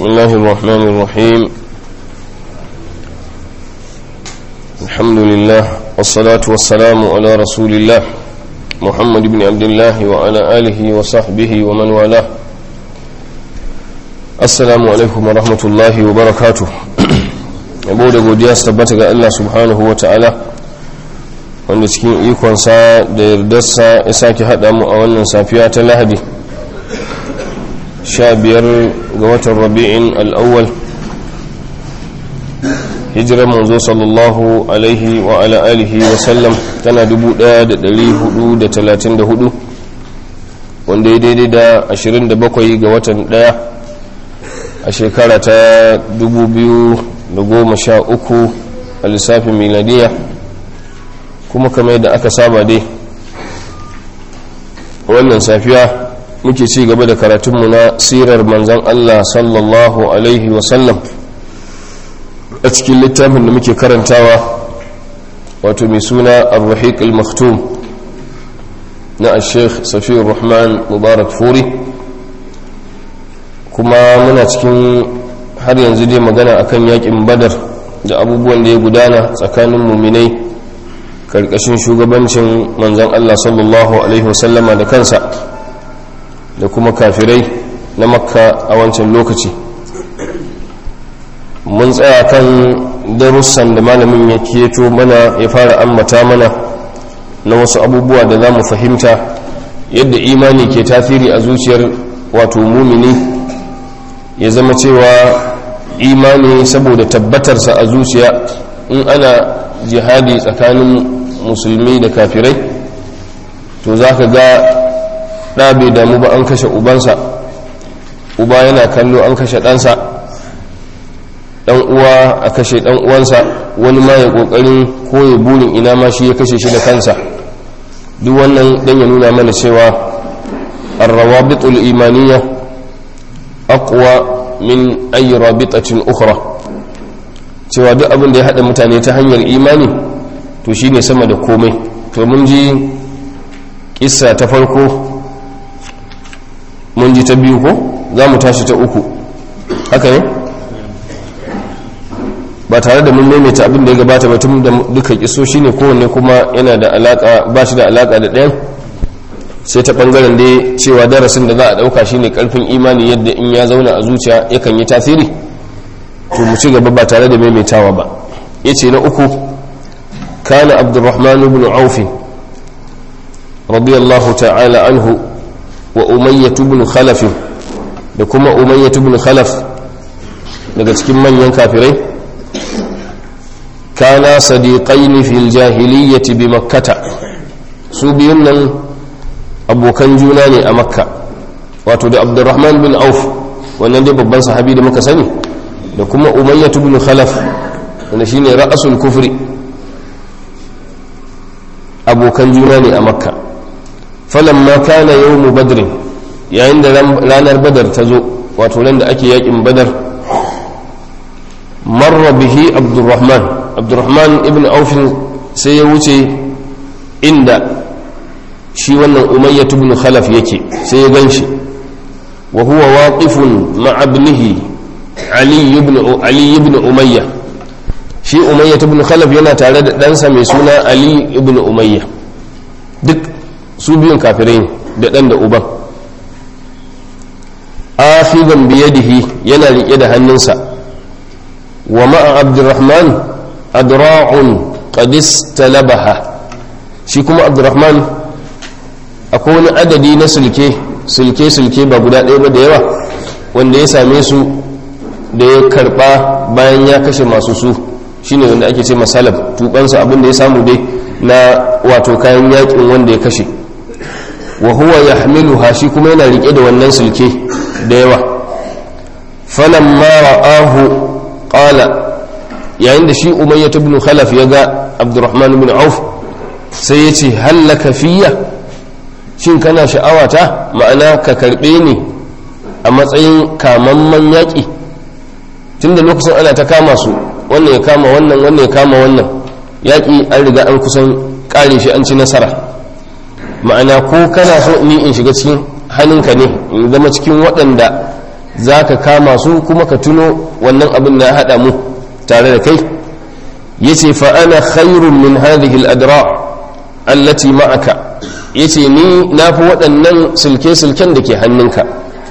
بسم الله الرحمن الرحيم الحمد لله والصلاة والسلام على رسول الله محمد بن عبد الله وعلى آله وصحبه ومن والاه السلام عليكم ورحمة الله وبركاته yabo da godiya su tabbata ga Allah subhanahu wa ta'ala wanda cikin ikonsa da yardarsa ya sake haɗa mu a wannan safiya ta lahadi sha biyar ga watan rabi'in al'awwal hijirar manzo sallallahu alaihi wa ala alihi wa sallam tana 1434 wanda ya daidai da 27 ga watan daya a shekara ta 2013 a lissafin miladiya kuma kamar yadda aka saba dai wannan safiya muke ci gaba da karatunmu na sirar manzan Allah sallallahu Alaihi wasallam a cikin littafin da muke karantawa wato mai suna al-rahiq al-maktum na al-sheikh safiyar rahman mubarak furi kuma muna cikin har yanzu dai magana akan yakin badar da abubuwan da ya gudana tsakanin muminai karkashin shugabancin manzan Allah sallallahu Alaihi wasallama da kansa da kuma kafirai na makka a wancan lokaci mun tsaya kan darussan da malamin ya keto mana ya fara ammata mana na wasu abubuwa da za mu fahimta yadda imani ke tasiri a zuciyar wato mumini ya zama cewa imani saboda tabbatarsa a zuciya in ana jihadi tsakanin musulmi da kafirai to za ka ga ɗa bai damu ba an kashe ubansa uba yana kallo an kashe ɗansa ɗan uwa a kashe ɗan uwansa wani ma ya ƙoƙarin koya burin ina ma shi ya kashe shi da kansa duk wannan ɗan ya nuna mana cewa arrawabitul imaniya aqwa min ayi rabitatin ukhra cewa duk abin da ya haɗa mutane ta hanyar imani to shine sama da komai to mun ji kissa ta farko mun ji ta biyu ko za mu tashi ta uku haka ne ba tare da mun maimaita abin da ya gabata ba tun da duka kiso shine kowanne kuma yana da alaka ba shi da alaka da ɗayan sai ta bangaren dai cewa darasin da za a ɗauka shine karfin imani yadda in ya zauna a zuciya yakan yi tasiri to mu ci gaba ba tare da maimaitawa ba yace na uku kana abdurrahman ibn auf radiyallahu ta'ala anhu wa umayyatu ibn khalaf da kuma umayyatu ibn khalaf daga cikin manyan kafirai kana sadiqaini fil jahiliyyati bi makkata su biyun nan abokan juna ne a makka wato da abdurrahman bin auf wannan dai babban sahabi da muka sani da kuma umayyatu ibn khalaf wanda shine ra'asul kufri abokan juna ne a makka falamma kana yawmu badrin yayin da ranar badar ta zo wato nan da ake yakin badar marra bihi abdurrahman abdurrahman ibn aufin sai ya wuce inda shi wannan umayyah ibn khalaf yake sai ya ganshi wa huwa waqifun ma'a ibnihi ali ibn ali ibn umayya shi umayyah ibn khalaf yana tare da ɗansa mai suna ali ibn umayya duk su biyun kafirai da ɗan da uban afidan biyadihi yana riƙe da hannunsa wa ma'a abdurrahman adra'un qadis talabaha shi kuma abdurrahman akwai wani adadi na sulke sulke sulke ba guda ɗaya ba da yawa wanda ya same su da ya karɓa bayan ya kashe masu su shine wanda ake ce masalab tubansa abin da ya samu dai na wato kayan yakin wanda ya kashe wa huwa yahmiluha shi kuma yana rike da wannan sulke da yawa falamma ra'ahu qala yayin da shi umayya ibn khalaf ya ga abdurrahman ibn auf sai ya ce hallaka fiyya shin kana sha'awata ma'ana ka karbe ni a matsayin kamamman yaƙi tunda lokacin ana ta kama su wannan ya kama wannan wannan ya kama wannan yaƙi an riga an kusan ƙare shi an ci nasara ma'ana ko kana so ni in shiga cikin hannunka ne in zama cikin waɗanda za ka kama su kuma ka tuno wannan abin da ya haɗa mu tare da kai ya ce fa'ana khairun min hadhihi al'adra allati ma'aka ya ce ni na fi waɗannan silke-silken da ke hannunka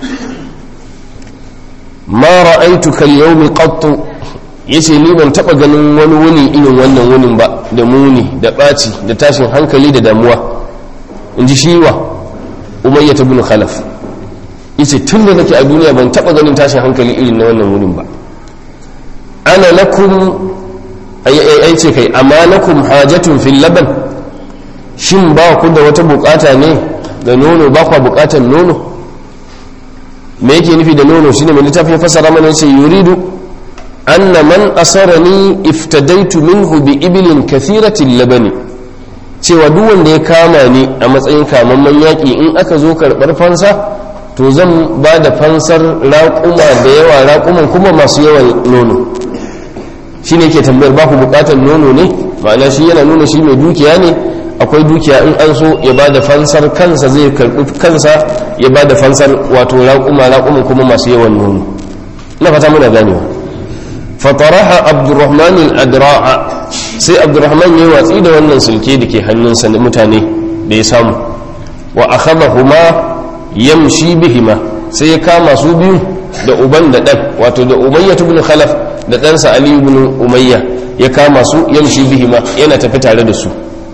ma ra'aitu kal yawmi qattu yace ni ban taba ganin wani wuni irin wannan wunin ba da muni da ɓaci da tashin hankali da damuwa in ji shiwa umayya ibn khalaf yace tun da nake a duniya ban taba ganin tashin hankali irin na wannan wunin ba ana lakum ai ce kai amma lakum hajatun fil laban shin ba ku da wata bukata ne ga nono ba ku bukatan nono me yake nufi da nono shine mai littafin fasara mana yace yuridu anna man asarani iftadaitu minhu bi ibilin kathiratil labani cewa duk wanda ya kama ni a matsayin kamamman yaƙi in aka zo karɓar fansa to zan ba da fansar raƙuma da yawa raƙuman kuma masu yawan nono shi ne ke tambayar ba ku buƙatar nono ne ma'ana shi yana nuna shi mai dukiya ne akwai dukiya in an so ya ba da fansar kansa zai karɓi kansa ya ba da fansar wato raƙuma raƙuman kuma masu yawan nono ina fata muna ganewa fataraha abdurrahman al-adra'a sai abdurrahman ya watsi da wannan sulke da ke hannunsa da mutane da ya samu wa akhadahuma yamshi bihima sai ya kama su biyu da uban da dan wato da umayya ibn khalaf da ɗansa ali ibn umayya ya kama su yamshi bihima yana tafi tare da su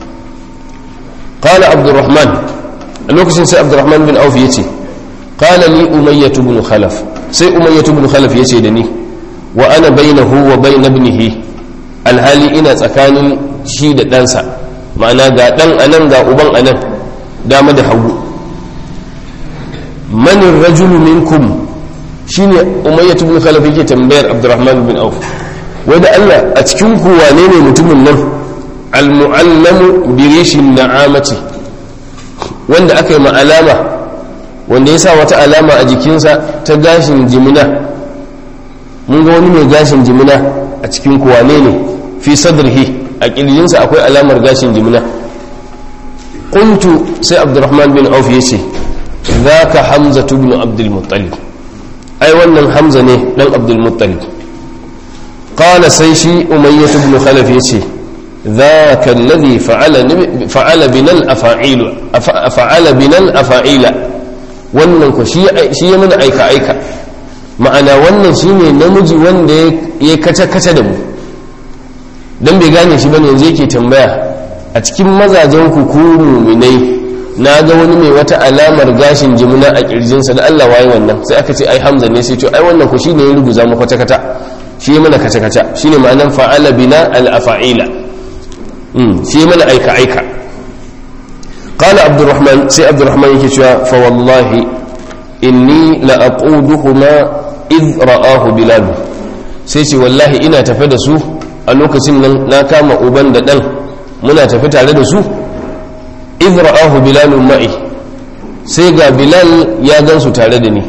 qala abdurrahman a lokacin sai abdurrahman bin auf yace qala li umayya ibn khalaf sai umayya ibn khalaf yace da ni wa ana bainahu wa bain ibnihi alhali ina tsakanin shi da ɗansa ma'ana ga ɗan anan ga uban anan dama da hagu manin rajulu minkum shine umayyatu bin khalaf yake tambayar abdurrahman bin auf wai da Allah a cikin ku wane ne mutumin nan almu'allamu bi rishin na'amati wanda aka yi alama wanda ya sa wata alama a jikinsa ta gashin jimina mun ga wani mai gashin jimina a cikin ku wane ne fi sadrihi a kirjinsa akwai alamar gashin jimina qultu sai abdurrahman bin auf yace zaka hamza ibn abdul muttalib ai wannan hamza ne dan abdul muttalib qala sai shi umayyah ibn khalaf yace ذاك الذي فعل فعل بنا الافاعيل فعل بنا الافاعيل wannan ku shi ya mana aika aika ma'ana wannan shine namiji wanda ya kace kace da mu dan bai gane shi bane yanzu yake tambaya a cikin mazajen ku ku mu'minai na ga wani mai wata alamar gashin jimina a kirjinsa da Allah waye wannan sai aka ce ai Hamza ne sai to ai wannan ku shine ya ruguza mu kwata kwata shi ya mana kace kace shine ma'anan fa'ala bina al afa'ila shi mana aika aika qala abdurrahman sai abdurrahman yake cewa fa wallahi inni la aquduhuma id ra'ahu bilal sai ce wallahi ina tafe da su a lokacin nan na kama uban da dan muna tafi tare da su id ra'ahu bilal ma'i sai ga bilal ya gansu tare da ni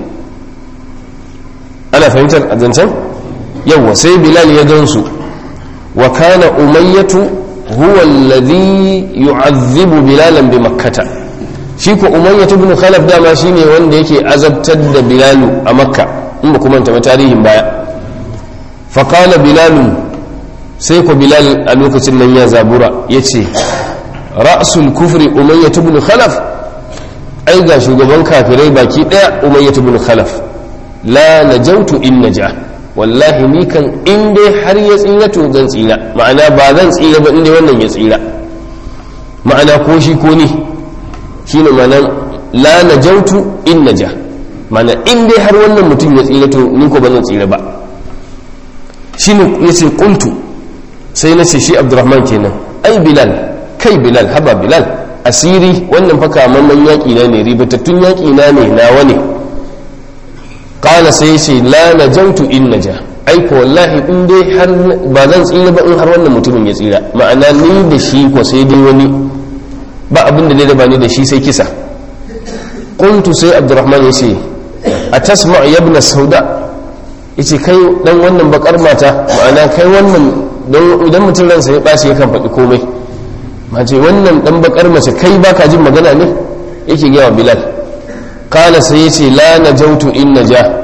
ana fahimtar a zancen yawwa sai bilal ya gansu wa kana umayyatu huwa alladhi yu'azzibu bilalan bi makkata shi ko umayyah ibn khalaf dama shine wanda yake azabtar da bilalu a makka in ba kuma ta tarihin baya fa qala bilal sai ko bilal a lokacin nan ya zabura yace ra'sul kufri umayyah ibn khalaf ai ga shugaban kafirai baki daya umayyah ibn khalaf la najautu in naja wallahi ni kan in dai har ya tsira to zan tsira ma'ana ba zan tsira ba inda wannan ya tsira ma'ana ko shi ko ni shine ma'ana la najautu in naja ma'ana in dai har wannan mutum ya tsira to ni ko ba zan tsira ba shine yace qultu sai na ce shi abdurrahman kenan ai bilal kai bilal haba bilal asiri wannan fa kamamman yaƙi na ne ribatattun yaƙi na ne nawa ne kala sai ce la na jautu in na ja aiko wallahi in dai har ba zan tsira ba in har wannan mutumin ya tsira ma'ana ni da shi ko sai dai wani ba abin da da ba ni da shi sai kisa kuntu sai abdurrahman ya ce a tasma yabna sauda ya ce kai dan wannan bakar mata ma'ana kai wannan idan mutum ransa ya ɓaci yakan faɗi komai mace wannan dan bakar mace kai baka jin magana ne yake gawa bilal kala sai yace la najautu in naja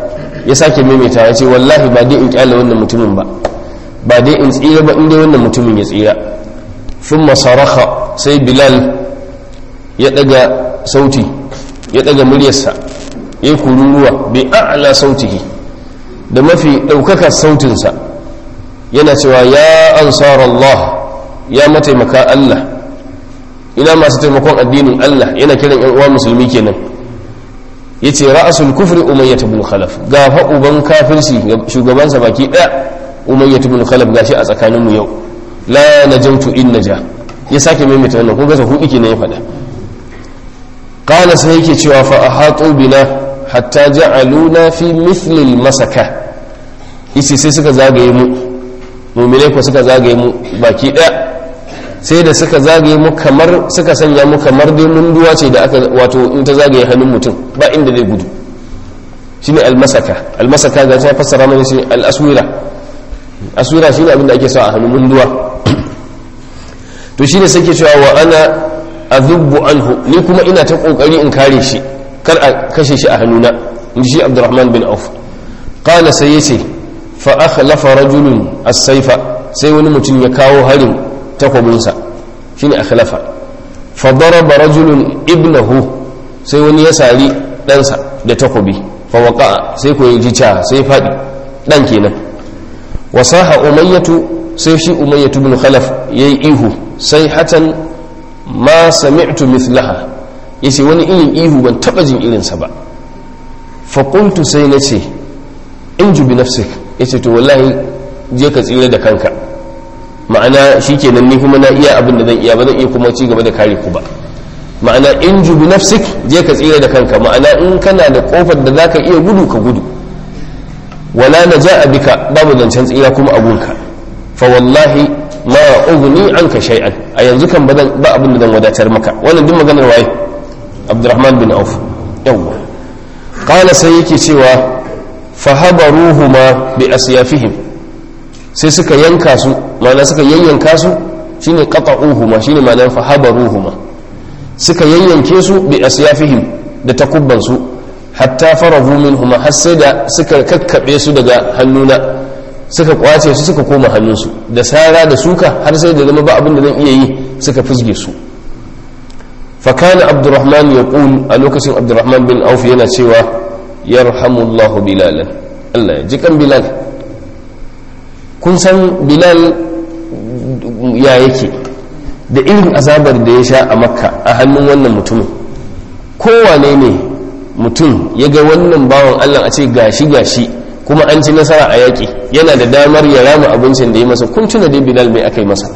ya sake maimaita ya ce wallahi ba dai in kyale wannan mutumin ba ba dai in tsira ba in dai wannan mutumin ya tsira thumma saraka sai bilal ya daga sauti ya daga muryarsa ya yi kururuwa bi a'la sautihi da mafi ɗaukaka sautinsa yana cewa ya ansar Allah ya mataimaka Allah ina masu taimakon addinin Allah yana kiran yan uwa musulmi kenan yace ra'asul kufri umayyah ibn khalaf ga fa uban kafirci shugabansa baki daya umayyah ibn khalaf gashi a tsakanin mu yau la najamtu in naja ya sake maimaita wannan kun ga sa hudu kenan ya faɗa qala sai yake cewa fa ahatu bina hatta ja'aluna fi mithli al-masaka yace sai suka zagaye mu mu'minai ko suka zagaye mu baki daya sai da suka zagaye mu kamar suka sanya mu kamar dai munduwa ce da aka wato in ta zagaye hannun mutum ba inda zai gudu shine almasaka almasaka ga ta fassara mana shi al-aswira aswira shine abin da ake sa a hannun munduwa to shine sai ke cewa wa ana adhubbu anhu ni kuma ina ta kokari in kare shi kar a kashe shi a hannuna in shi Abdurrahman bin Auf qala sai yace fa akhlafa rajulun as-sayfa sai wani mutum ya kawo harin takwabinsa shi ne akhlafa fadaraba rajulun ibnahu sai wani ya sari ɗansa da takwabi fawaka sai ko yi jica sai faɗi ɗan kenan wasaha umayyatu sai shi umayyatu bin khalaf ya yi ihu sai hatan ma sami'tu mithlaha yace wani irin ihu ban taɓa jin irinsa ba faƙultu sai na ce in jubi nafsik yace to wallahi je ka tsira da kanka ma'ana shi kenan ni kuma na iya abin da zan iya ba zan iya kuma ci gaba da kare ku ba ma'ana in jubi nafsik je ka tsira da kanka ma'ana in kana da kofar da zaka iya gudu ka gudu wala na ja bika babu zancen tsira kuma abunka fa wallahi ma ughni anka shay'an a yanzu kan ba abin da zan wadatar maka wannan duk maganar waye Abdurrahman bin Auf yawwa qala sai yake cewa fahabaruhuma bi asyafihim sai suka yanka su ma'ana suka yayyanka su shine qata'uhuma shine ma'anar fahabaruhuma suka yayyanke su bi asyafihim da takubban su hatta farahu minhuma har sai da suka kakkabe su daga hannuna suka kwace su suka koma hannunsu da sara da suka har sai da zama ba abin da zan iya yi suka fusge su fakana abdurrahman ya a lokacin abdurrahman bin auf yana cewa yarhamullahu bilalan allah ya ji kan bilal kun san bilal ya yake da irin azabar da ya sha a makka a hannun wannan mutumin kowane ne mutum ya ga wannan bawan allah a ce gashi gashi kuma an ci nasara a yaƙi yana da damar ya rama abincin da ya masa kun tuna dai bilal mai aka yi masa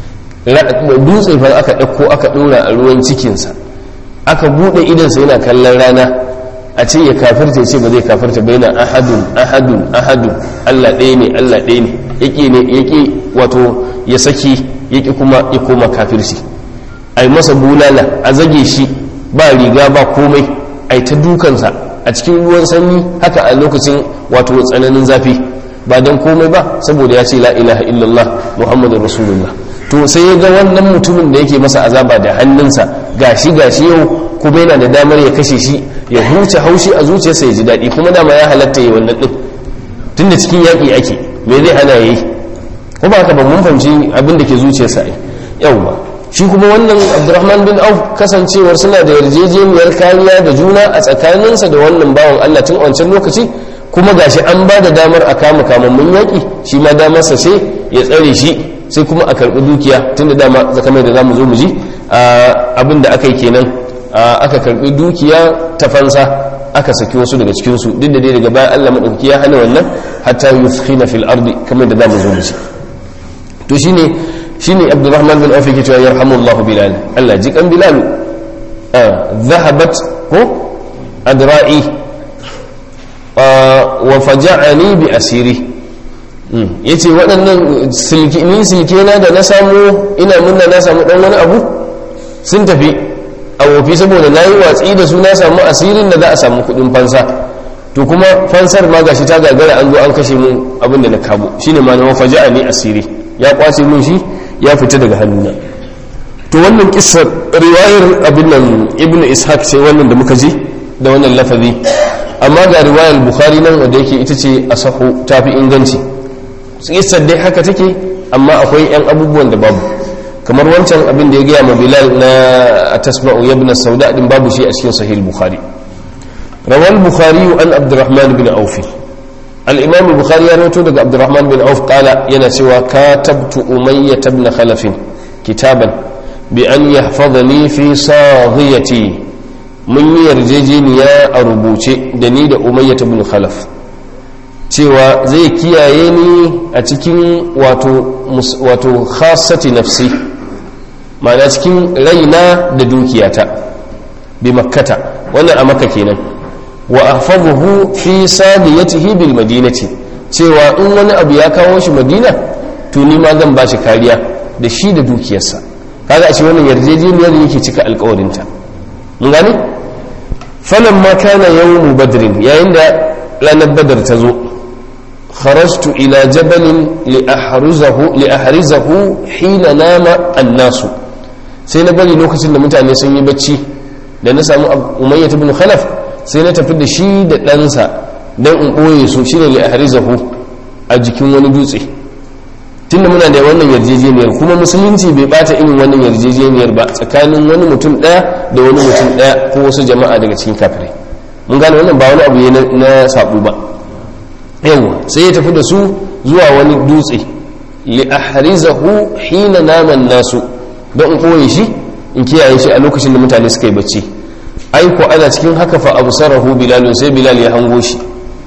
dutse fa aka ɗauko aka ɗora a ruwan cikinsa aka buɗe idansa yana kallon rana a ce ya kafirta ce ba zai kafirta ba yana ahadun ahadun ahadun allah ɗaya ne allah ɗaya ne yaƙi ne yaƙi wato ya saki yaƙi kuma ya koma kafirci a yi masa bulala a zage shi ba riga ba komai a yi ta dukansa a cikin ruwan sanyi haka a lokacin wato tsananin zafi ba don komai ba saboda ya ce la ilaha illallah muhammadun rasulullah to sai ya ga wannan mutumin da yake masa azaba da hannunsa gashi gashi yau kuma yana da damar ya kashe shi ya huce haushi a zuciyarsa ya ji daɗi kuma dama ya halatta yi wannan ɗin tunda cikin yaƙi ake me zai hana ya yi ko ba ka ba mun fahimci abin da ke zuciyarsa ai yawwa shi kuma wannan abdurrahman bin auf kasancewar suna da yarjejeniyar kariya da juna a tsakaninsa da wannan bawan allah tun wancan lokaci kuma gashi an ba da damar a kama kamammun yaƙi shi ma damarsa ce ya tsare shi sai kuma a karɓi dukiya tunda dama zakamai da za mu zo mu ji abin da aka yi kenan aka karɓi dukiya ta fansa aka saki wasu daga cikinsu duk da dai daga bayan allah maɗauki ya hana wannan hatta yuskhina fil ardi kamar da za mu zo mu ji to shine shine abdurrahman bin auf yake cewa yarhamullahu bilal Allah ji kan bilal zahabat ko adra'i wa faja'ani bi asiri yace waɗannan silki ni silke na da na samu ina munna na samu dan wani abu sun tafi a wofi saboda nayi watsi da su na samu asirin da za a samu kuɗin fansa to kuma fansar ma gashi ta gagara an zo an kashe mun abin da na kabo shine ma na faja'ani asiri ya kwace mun shi ya fita daga hannuna to wannan kissar riwayar abin nan ibnu ishaq ce wannan da muka ji da wannan lafazi amma ga riwayar bukhari nan wanda yake ita ce asahu tafi inganci kissar dai haka take amma akwai yan abubuwan da babu kamar wancan abin da ya gaya ma bilal na tasma'u yabna sauda din babu shi a cikin sahih bukhari rawal bukhari an abdurrahman bin auf al-imam bukhari ya rawaito daga abdurrahman bin auf qala yana cewa katabtu umayyah ibn khalaf kitaban bi an yahfazani fi saghiyati mun yi yarjejeniya a rubuce da ni da umayyah ibn khalaf cewa zai kiyaye ni a cikin wato khasati nafsi ma'ana cikin raina da dukiyata bi makkata wannan a makka kenan wa ahfazuhu fi sadiyatihi bil madinati cewa in wani abu ya kawo shi madina to ni ma zan bashi kariya da shi da dukiyarsa kaga a ce wannan yarjejeniyar yake cika alkawarinta mun gane falamma kana yawmu badrin yayin da ranar badar ta zo خرجت إلى جبل لأحرزه لأحرزه حين نام الناس sai na bari lokacin da mutane sun yi bacci da na samu umayyat ibn khalaf sai na tafi da shi da ɗansa don in ɓoye su shi ne ahrizahu a jikin wani dutse tunda muna da wannan yarjejeniyar kuma musulunci bai bata irin wannan yarjejeniyar ba tsakanin wani mutum ɗaya da wani mutum ɗaya ko wasu jama'a daga cikin kafirai mun gane wannan ba wani abu ne na saɓu ba yawa sai ya tafi da su zuwa wani dutse li ahrizahu hina naman nasu don in koye shi in kiyaye shi a lokacin da mutane suka yi bacci ai ko ana cikin haka fa absarahu bilal sai bilal ya hango shi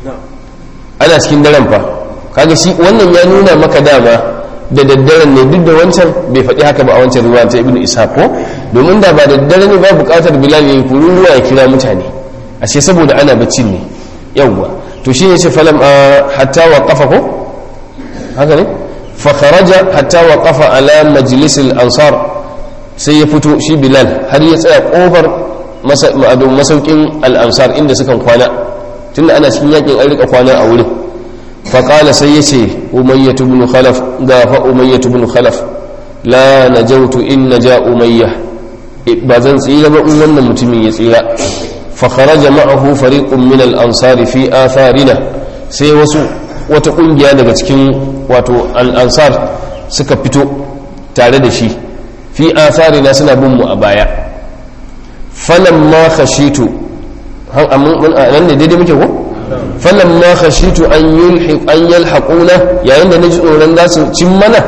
ana cikin daren fa kaga shi wannan ya nuna maka dama da daddaren ne duk da wancan bai faɗi haka ba a wancan ruwa ta ibnu isa ko domin da ba daddare ne ba buƙatar bilal ya yi ruwa ya kira mutane ashe saboda ana bacci ne yawwa to shi ne ce falam hatta wa kafa ko haka ne fakharaja hatta wa kafa ala majalisil ansar sai ya fito shi bilal har ya tsaya kofar masaukin al'ansar inda sukan kwana tunda ana cikin yakin an rika kwana a wurin faƙala sai ya ce umayyatu bin khalaf gafa umayyatu bin khalaf la najautu in naja umayya ba zan tsira ba in wannan mutumin ya tsira فخرج معه فريق من الأنصار في آثارنا sai wasu wata kungiya daga cikin wato al'ansar suka fito tare da shi fi atharina suna bin mu a baya falan ma khashitu nan ne daidai muke ko falan ma khashitu an yulhiq an yalhaquna yayin da naji tsoron za su cin mana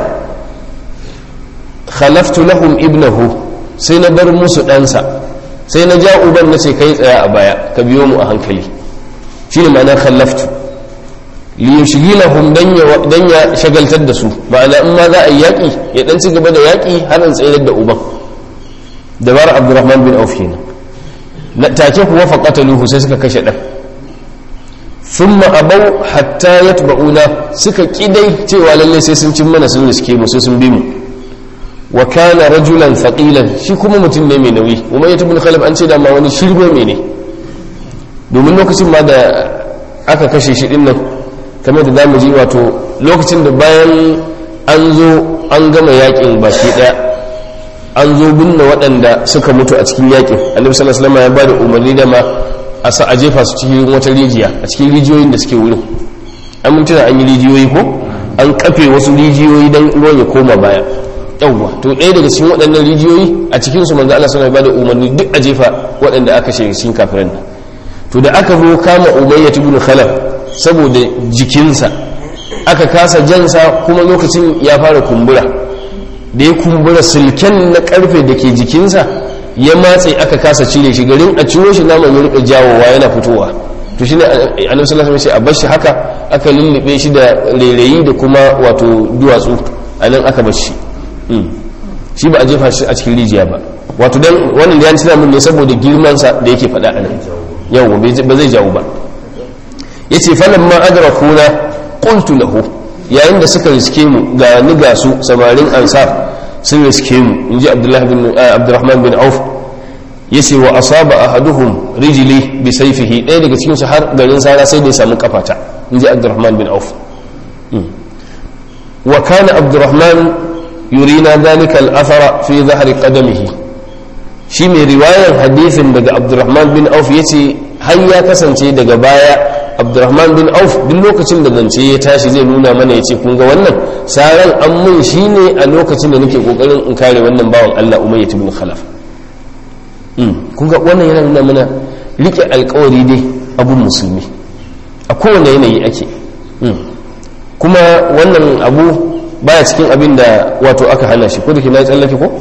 khalaftu lahum ibnahu sai na bar musu ɗansa sai na ja uban na ce kai tsaya a baya ka biyo mu a hankali shi ne ma'ana khallaftu liyushghilahum dan ya dan ya shagaltar da su ma'ana in ma za a yi yaki ya dan ci gaba da yaki har in tsayar da uban dabar abdurrahman bin auf kenan na take kuwa faqataluhu sai suka kashe dan thumma abau hatta yatba'una suka kidai cewa lalle sai sun cin mana sun riske mu sai sun bi mu wa kana rajulan faqilan shi kuma mutum ne mai nauyi kuma ya tabbata khalaf an ce da ma wani shirgo mai ne domin lokacin ma da aka kashe shi din nan kamar da zamu ji wato lokacin da bayan an zo an gama yakin baki daya an zo binne waɗanda suka mutu a cikin yakin annabi sallallahu alaihi wasallam ya bada umarni da ma a sa a jefa su cikin wata rijiya a cikin rijiyoyin da suke wurin an mutuna an yi rijiyoyi ko an kafe wasu rijiyoyi dan ruwan ya koma baya yawwa to ɗaya daga cikin waɗannan rijiyoyi a cikin su manzo Allah sallallahu alaihi wasallam umarni duk a jefa waɗanda aka shiga cikin kafiran nan to da aka zo kama umayya ibn khalaf saboda jikinsa aka kasa jansa kuma lokacin ya fara kumbura da ya kumbura silken na karfe da ke jikinsa ya matse aka kasa cire shi garin a ciro shi naman ya rika jawowa yana fitowa to shine annabi sallallahu alaihi wasallam a bar shi haka aka lullube shi da rairayi da kuma wato duwatsu anan aka bar shi shi ba a jefa shi a cikin rijiya ba wato dan wannan da ya tuna mun ne saboda girman sa da yake faɗa anan yawa ba zai jawo ba yace falamma adrakuna qultu lahu yayin da suka riske mu ga ni ga su samarin ansar sun riske mu inji abdullahi bin abdurrahman bin auf yace wa asaba ahaduhum rijli bi sayfihi ɗaya daga cikin su har garin sara sai da ya samu kafata inji abdurrahman bin auf wa kana abdurrahman yurina dhalika al-athara fi dhahri qadamihi shi mai riwayar hadisin daga abdurrahman bin auf yace har ya kasance daga baya abdurrahman bin auf duk lokacin da zance ya tashi zai nuna mana ya ce kun ga wannan saran an mun shi ne a lokacin da nake kokarin in kare wannan bawan allah umayyah ibn khalaf kun ga wannan yana nuna mana rike alkawari dai abun musulmi a kowane yanayi ake kuma wannan abu baya cikin abin da wato aka hana shi ko da ke na yi tsallake ko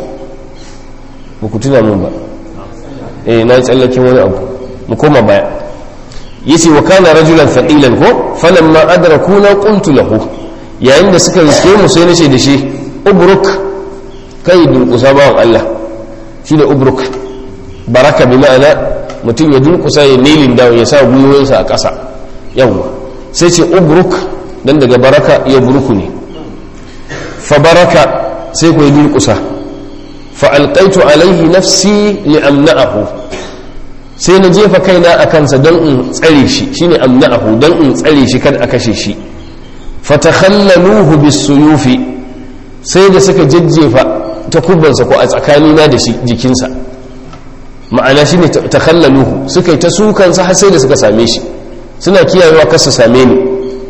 ba ku tuna mun ba eh na yi tsallake wani abu mu koma baya yace wa kana rajulan faqilan ko falamma adrakuna qultu lahu yayin da suka riske mu sai nace da shi ubruk kai dunkusa bawan Allah shine ubruk baraka bi ma'ana mutum ya dunkusa ya nilin dawo ya sa gwiwoyinsa a ƙasa yawwa sai ce ubruk dan daga baraka ya buruku ne fa baraka sai ku yi dunkusa fa alqaitu alaihi nafsi li amna'ahu sai na jefa kaina a kansa don in tsare shi shine amna'ahu don in tsare shi kada a kashe shi fatakhallaluhu bisuyufi sai da suka jajjefa takubbansa ko a tsakanina da shi jikinsa ma'ana shine takhallaluhu suka yi ta sukansa har sai da suka same shi suna kiyayewa kar su same ni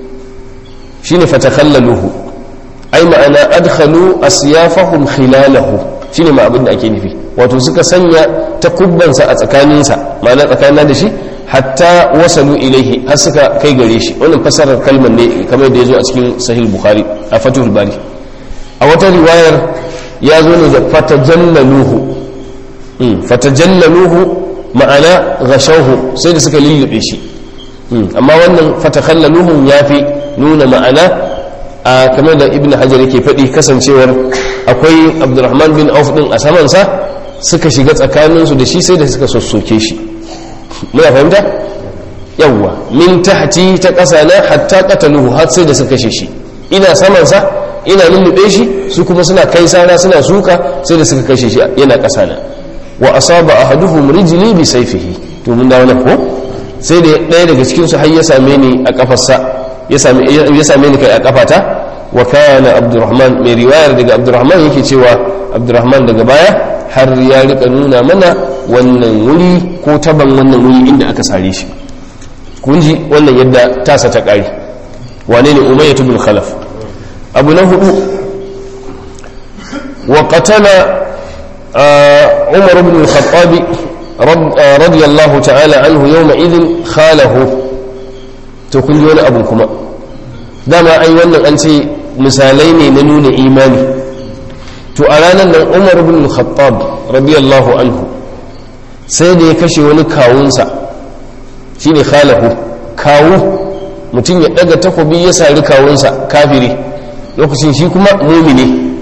shine fatakhallaluhu ai ma'ana adkhalu asyafahum khilalahu shine ma abin da ake nufi wato suka sanya takubbansa a tsakaninsa ma'ana tsakanin da shi hatta wasalu ilaihi har suka kai gare shi wannan fasarar kalmar ne kamar da ya zo a cikin sahih bukhari a fatihul bari a wata riwayar ya zo ne da fatajallaluhu fatajallaluhu ma'ana ghashawhu sai da suka lullube shi amma wannan fatakhallaluhum ya fi nuna ma'ana a kamar da ibn hajar yake faɗi kasancewar akwai abdurrahman bin auf din a samansa suka shiga tsakaninsu da shi sai da suka sossoke shi muna fahimta yawwa min tahti ta ƙasa na hatta qataluhu har sai da suka kashe shi ina samansa ina lullube shi su kuma suna kai sana suna suka sai da suka kashe shi yana ƙasa na wa asaba ahaduhum rijli bi sayfihi to mun dawo nan ko sai da ɗaya daga cikin su har ya same ni a kafarsa ya same ya same ni kai a kafata wa kana abdurrahman mai riwayar daga abdurrahman yake cewa abdurrahman daga baya har ya rika nuna mana wannan wuri ko taban wannan wuri inda aka sare shi kun ji wannan yadda tasa ta kare wane ne umayyah ibn khalaf abu na hudu wa qatala umar ibn al-khattab radiyallahu ta'ala anhu yawma idhin khalahu to kun ji wani abu kuma dama ai wannan an ce misalai ne na nuna imani to a ranar nan umar bin khattab radiyallahu anhu sai da ya kashe wani kawunsa shine khalahu kawu mutum ya daga takobi ya sari kawunsa kafiri lokacin shi kuma mumini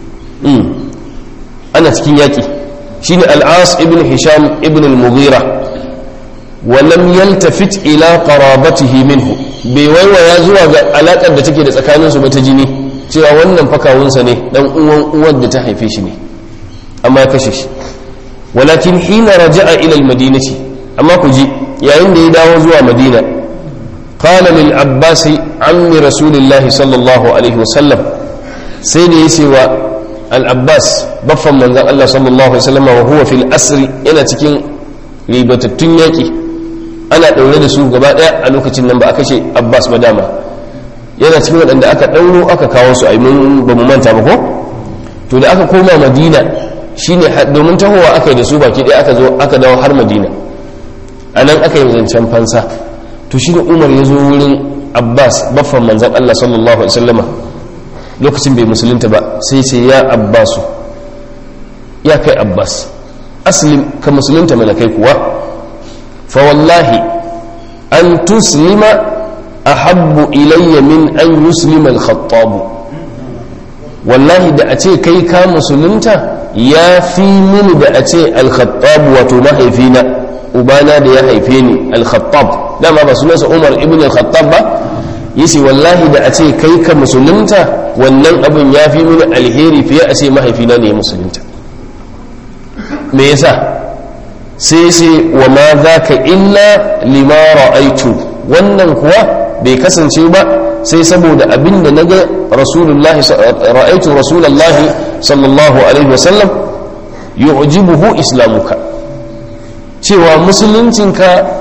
ana cikin yaƙi shine al'as ibn hisham ibn al-mughira wa lam yaltafit ila qarabatihi minhu bai waiwaya zuwa ga alakar da take da tsakaninsu ba ta jini cewa wannan fakawunsa ne dan uwan uwar da ta haife shi ne amma ya kashe shi walakin hina raja'a ila almadinati amma ku ji yayin da ya dawo zuwa madina qala lil abbas ammi rasulillah sallallahu alaihi wasallam sai da yace wa al abbas baffan manzon Allah sallallahu alaihi wasallam wa huwa fil asri yana cikin ribatattun yaki ana daure da su gaba daya a lokacin nan ba a kashe abbas ba dama yana cikin waɗanda aka ɗauro aka kawo su ai mun ba mu manta ba ko to da aka koma madina shine domin tahowa aka yi da su baki ɗaya aka zo aka dawo har madina a nan aka yi zancen fansa to shine umar ya zo wurin abbas baffan manzan allah sallallahu alaihi wasallama lokacin bai musulunta ba sai ce ya abbasu ya kai abbas aslim ka musulunta mana kai kuwa fa wallahi an tuslima ahabbu ilayya min an yuslima al-khattab wallahi da a ce kai ka musulunta ya fi mini da a ce al-khattab wato mahaifina ubana da ya haife ni al-khattab dama ba sunansa umar ibn al-khattab ba yace wallahi da a ce kai ka musulunta wannan abin ya fi mini alheri fiye a ce mahaifina ne ya musulunta me yasa sai sai wa ma zaka illa lima ra'aitu wannan kuwa bai kasance ba sai saboda abin da naga rasulullahi ra'aitu rasulullahi sallallahu alaihi wasallam yu'jibuhu islamuka cewa musuluncinka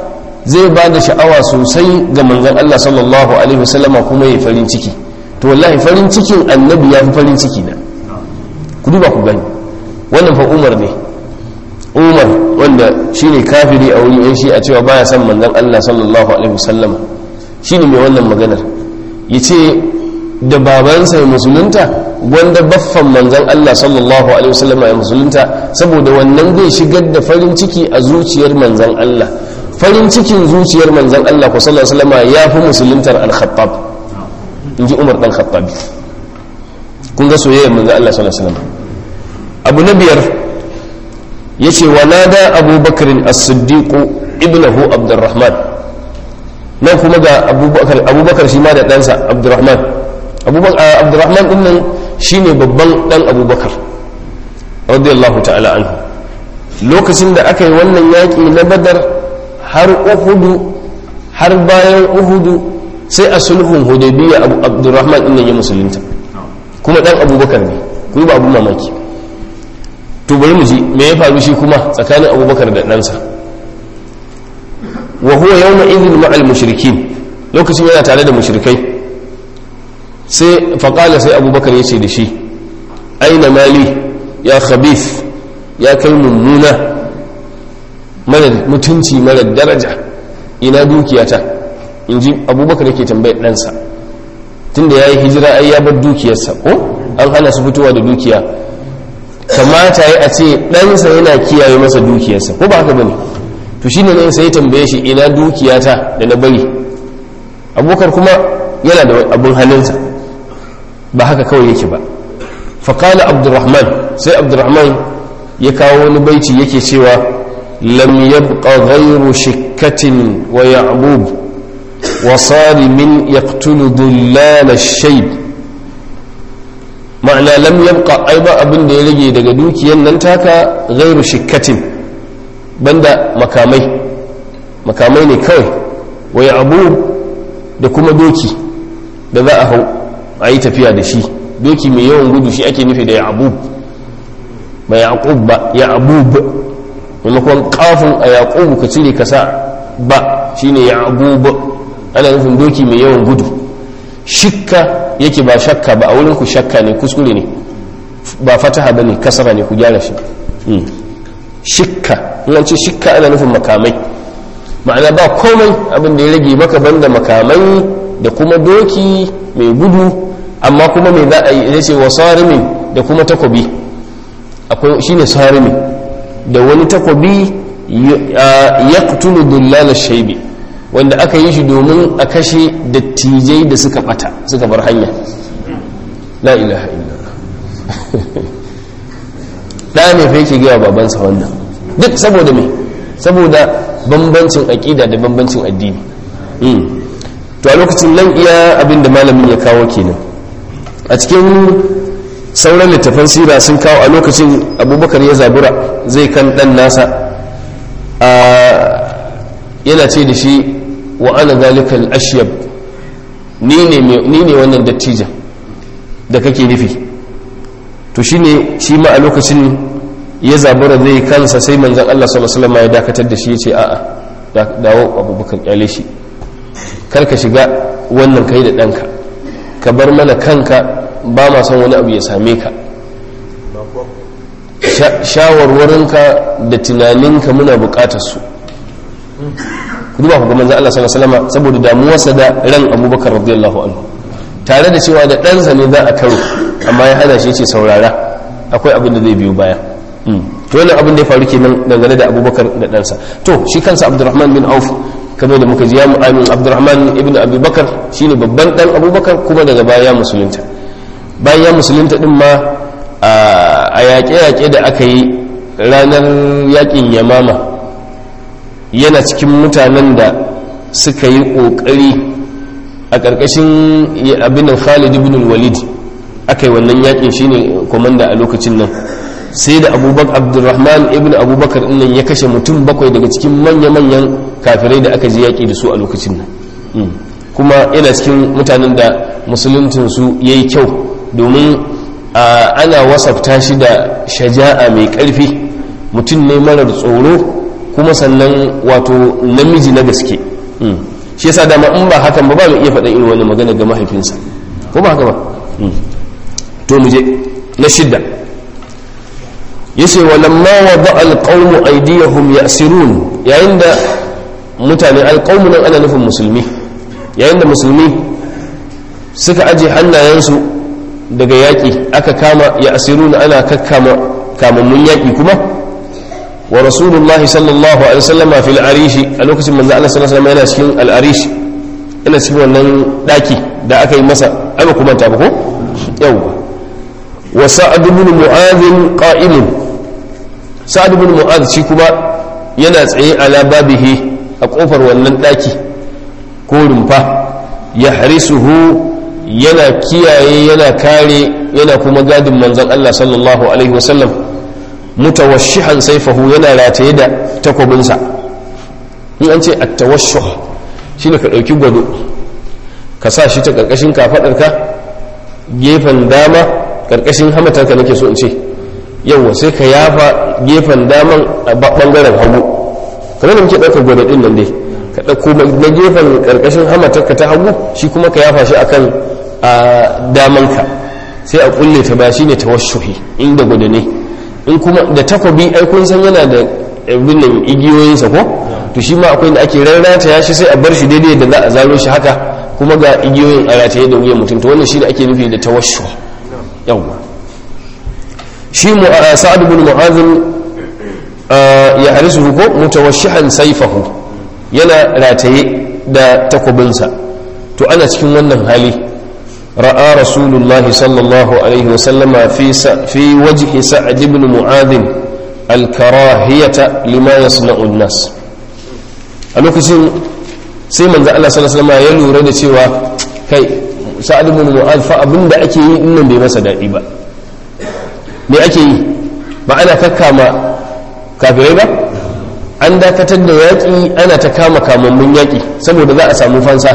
zai ba da sha'awa sosai ga manzon Allah sallallahu alaihi wasallama kuma ya farin ciki to wallahi farin cikin annabi ya fi farin ciki na ku duba ku gani wannan fa umar ne umar wanda shine kafiri a wurin yan shi a cewa baya son manzon Allah sallallahu alaihi wasallama shine mai wannan maganar yace da babansa ya musulunta wanda baffan manzon Allah sallallahu alaihi wasallama ya musulunta saboda wannan zai shigar da farin ciki a zuciyar manzon Allah farin cikin zuciyar manzan Allah ku sallallahu alaihi wasallam ya fi musuluntar al-khattab inji Umar dan Khattabi kun ga soyayyar manzan Allah sallallahu alaihi wasallam abu na biyar yace wa nada Abu Bakr as-Siddiq ibnahu Abdurrahman nan kuma ga Abubakar Abubakar shi ma da ɗansa Abdurrahman Abubakar Abdurrahman din nan shine babban dan Abubakar radiyallahu ta'ala anhu lokacin da aka yi wannan yaƙi na Badar har uhudu har bayan uhudu sai a sulhun hudaybiya abu abdurrahman din ya musulunta kuma dan abubakar ne ku ba abu mamaki to bari mu ji me ya faru shi kuma tsakanin abubakar da ɗansa wa huwa yawma idhin ma'al mushrikin lokacin yana tare da mushrikai sai faqala sai abubakar ya ce da shi aina mali ya khabith ya kai mummuna mara mutunci mara daraja ina dukiyata in ji abubakar yake tambayar ɗansa tunda ya yi hijira ai ya bar dukiyarsa ko an hana su fitowa da dukiya kamata ya a ce ɗansa yana kiyaye masa dukiyarsa ko ba haka bane to shine ne sai tambaye shi ina dukiyata da na bari abubakar kuma yana da abun hannunsa ba haka kawai yake ba faƙala abdurrahman sai abdurrahman ya kawo wani baiti yake cewa لم يبق غير شكة ويعبوب وصارم يقتل ذلال الشيب معنى لم يبق أيضا أبن دي لجي دقدوك يننتاك غير شكة بند مكامي مكامي كوي ويعبوب da kuma doki da za a hau a yi tafiya da shi doki mai yawan gudu shi ake nufi da ya abub ba ya ba ya abub maimakon kafin a yaƙubu ka cire ka sa ba shine ya abubu ana nufin doki mai yawan gudu shikka yake ba shakka ba a wurin ku shakka ne kuskure ne ba fataha ba ne kasara ne ku gyara shi shikka in ce shikka ana nufin makamai ma'ana ba komai abin da ya rage maka banda makamai da kuma doki mai gudu amma kuma mai za a yi ya ce wa sarimin da kuma takobi akwai shine sarimin da wani takobi ya kutulu dullala shaibi wanda aka yi shi domin a kashe dattijai da suka bata suka bar hanya la ilaha illallah ɗaya mai fa yake gaya babansa wannan duk saboda me saboda bambancin aƙida da bambancin addini to a lokacin nan iya abin da malamin ya kawo kenan a cikin sauran littafan sira sun kawo a lokacin abubakar ya zabura zai kan dan nasa a yana ce da shi wa ana zalikal ashyab ni ne wannan dattijan da kake nufi to shine shi ma a lokacin ya zabura zai kansa sai manzan Allah sallallahu alaihi ya dakatar da shi ya ce a'a dawo abubakar kyale shi karka shiga wannan kai da ɗanka ka bar mana kanka ba ma son wani abu ya same ka shawarwarinka da tunaninka muna bukatar su duba ku ga manzo Allah sallallahu alaihi wasallam saboda damuwarsa da ran Abubakar radiyallahu anhu tare da cewa da ɗansa ne za a karo amma ya hana shi ce saurara akwai abin da zai biyo baya to wannan abin da ya faru kenan dangane da Abubakar da ɗansa to shi kansa Abdurrahman bin Auf kamar da muka ji ya mu'amin Abdurrahman ibn Abi Bakar shine babban dan Abubakar kuma daga baya musulunta bayan ya musulunta din ma a yaƙe-yaƙe da aka yi ranar yaƙin yamama yana cikin mutanen da suka yi ƙoƙari a ƙarƙashin abin khalid ibn walid aka yi wannan yaƙin shine komanda a lokacin nan sai da abubakar abdurrahman ibn abubakar nan ya kashe mutum bakwai daga cikin manya-manyan kafirai da aka je yaƙi da su a lokacin nan kuma yana cikin mutanen da musuluncinsu ya yi kyau domin ana wasafta shi da shaja'a mai ƙarfi mutum ne marar tsoro kuma sannan wato namiji na gaske shi yasa dama in ba hakan ba ba mu iya faɗa irin wani magana ga mahaifinsa ko ba haka ba to mu je na shidda yace walamma wada alqawmu aydiyahum yasirun yayin da mutane alqawmu nan ana nufin musulmi yayin da musulmi suka aje hannayensu daga yaƙi aka kama yasirun ana kakkama kamammun yaƙi kuma wa rasulullah sallallahu alaihi wasallam fil arishi a lokacin manzo Allah sallallahu alaihi wasallam yana cikin al arish yana cikin wannan daki da aka yi masa ai ba kuma ta ba ko yawa wa sa'ad ibn mu'adh qa'imun sa'ad ibn mu'adh shi kuma yana tsaye ala babihi a kofar wannan daki ko rumfa ya harisuhu yana kiyaye yana kare yana kuma gadin manzon Allah sallallahu alaihi wasallam mutawashihan saifahu yana rataye da takwabinsa in an ce at-tawashshuh shine ka dauki gwado ka sa shi ta karkashin kafadarka gefen dama karkashin hamatarka nake so in ce yawa sai ka yafa gefen daman a bangaren hagu kamar da muke ɗaukar gwada ɗin nan dai ka ɗauko na gefen ƙarƙashin hamatarka ta hagu shi kuma ka yafa shi akan a damanka sai a kulle ta ba shine tawashuhi inda gwada ne in kuma da takwabi ai kun san yana da abin nan igiyoyinsa ko to shi ma akwai da ake rarrata ya shi sai a bar shi daidai da za a zaro shi haka kuma ga igiyoyin a rataye da wuyan mutum to wannan shi da ake nufi da tawashu yawwa shi sa'ad bin mu'adhin ya harisu ko mutawashihan saifahu yana rataye da takwabinsa to ana cikin wannan hali ra'a rasulullahi sallallahu alaihi wasallama fi wajhi sa'ad ibn mu'adhin alkarahiyata lima yasna'u an-nas a lokacin sai manzo Allah sallallahu alaihi wasallam ya lura da cewa kai sa'ad ibn mu'adh fa abinda ake yi din nan bai masa dadi ba me ake yi ba ana kakkama kafirai ba an dakatar da yaƙi ana ta kama kamammun yaƙi saboda za a samu fansa